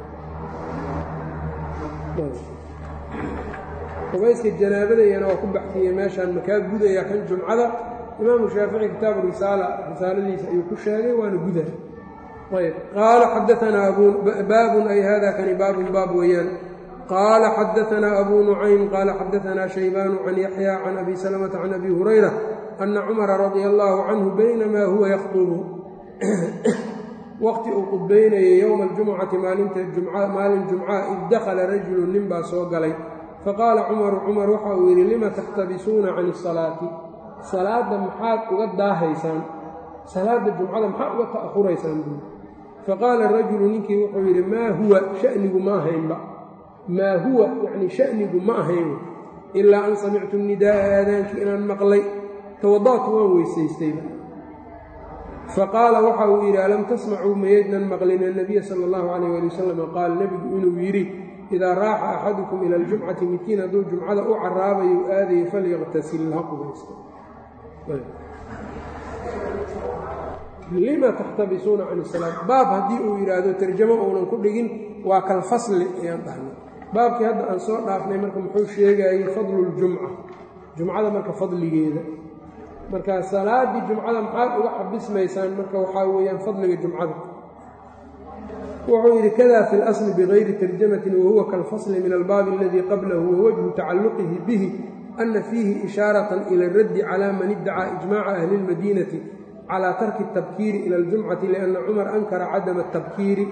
qubayska janaabada iyana waa ku baxsiyey meeshaan makaa gudaya kan jumcada imaamu shaafici kitaabu risaala risaaladiisa ayuu ku sheegay waana guda ayb qaala xadaanaa baabun ay hada kani baabun baab weeyaan qaala xadaanaa abuu nucaym qaala xadaanaa shaybaanu can yaxya can abi salamata can abi hurayra ana cumara radia allaahu canhu baynamaa huwa yakhdubu waqti uu qudbaynayay yowma aljumucati maalinta maalin jumca id dakhala rajulu nin baa soo galay faqaala cumaru cumar waxa uu yidhi lima taxtabisuuna can isalaati salaadda maxaad uga daahaysaan salaadda jumcada maxaad uga ta'ahuraysaan buuri faqaala rajulu ninkii wuxuu yidhi maa huwa shanigu ma ahaynba maa huwa yacni shanigu ma ahayn ilaa an samictu nidaa'a aadaankii inaan maqlay tawada'tu waan weysaystayba faqaala waxa uu yidhi alam tasmacuu mayaydnan maqlin annabiya sala allahu calayh ali wasalam qaal nebigu inuu yidhi idaa raaxa axadukum ila aljumcati midkiin hadduu jumcada u caraabayo u aadayo falyaqtasil ha qubaysto lima taxtabisuuna can isalaat baab haddii uu yidhaahdo tarjamo uunan ku dhigin waa kalfasli ayaan dhahnay baabkii hadda aan soo dhaafnay marka muxuu sheegayey fadluljumca jumcada marka fadligeeda marka salaaddii jumcada maxaad uga xabismaysaan marka waxaa weeyaan fadliga jumcada wuxuu yidhi kada fi اlasli bigayri tarjamatin wahuwa kalfasli min albaabi aladii qablahu wawajhu tacalluqihi bihi ana fiihi ishaaraة ila اraddi cala man iddacaa ijmaca ahli اlmadiinati calى tarki الtabkiiri ila اljumcati liأnna cumar ankara cadama الtabkiiri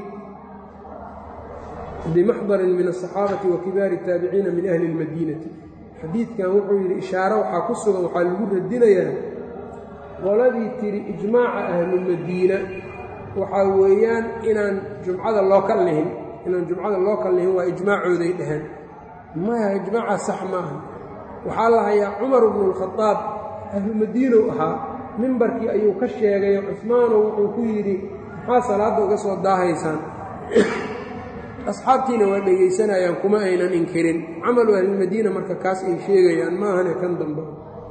bimaxdarin min الصaxaabati wa kibaari الtaabiciina min ahli اlmadiinati xadiidkan wuxuu yidhi ishaaro waxaa ku sugan waxaa lagu radinayaa qoladii tiri ijmaaca ahlulmadiina waxaa weeyaan inaan jumcada loo kal lihin inaan jumcada loo kal lihin waa ijmaacooday dhaheen maya ijmaaca sax maaha waxaa la hayaa cumar bnu اlkhadaab ahlumadiinow ahaa mimbarkii ayuu ka sheegayo cusmaano wuxuu ku yidhi maxaa salaadda uga soo daahaysaan asxaabtiina waa dhegaysanayaan kuma aynan inkirin camalu ahlilmadiina marka kaas ay sheegayaan maahane kan dambe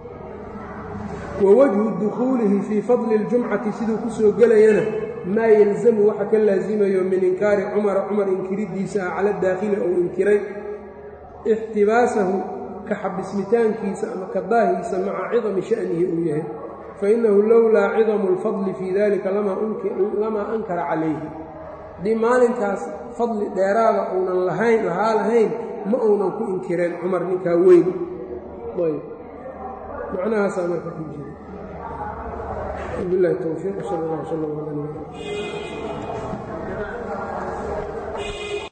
wa wajhu dukhuulihi fii fadli اljumcati siduu ku soo gelayana maa yalzamu waxa ka laasimayo min inkaari cumara cumar inkiridiisa ah cala daakhili ou inkiray ixtibaasahu ka xabismitaankiisa ama ka daahiisa maca cidami sha'nihi uu yahay fainahu lowlaa cidamu اlfadli fii dalika lamaa ankara calayhi haddii maalinkaas fadli dheeraada uunan lahayn lahaa lahayn ma uunan ku inkireen cumar ninkaa weyn ayb macnahaasaa marka ku jira bilahi towfiiq sal اllah sal ala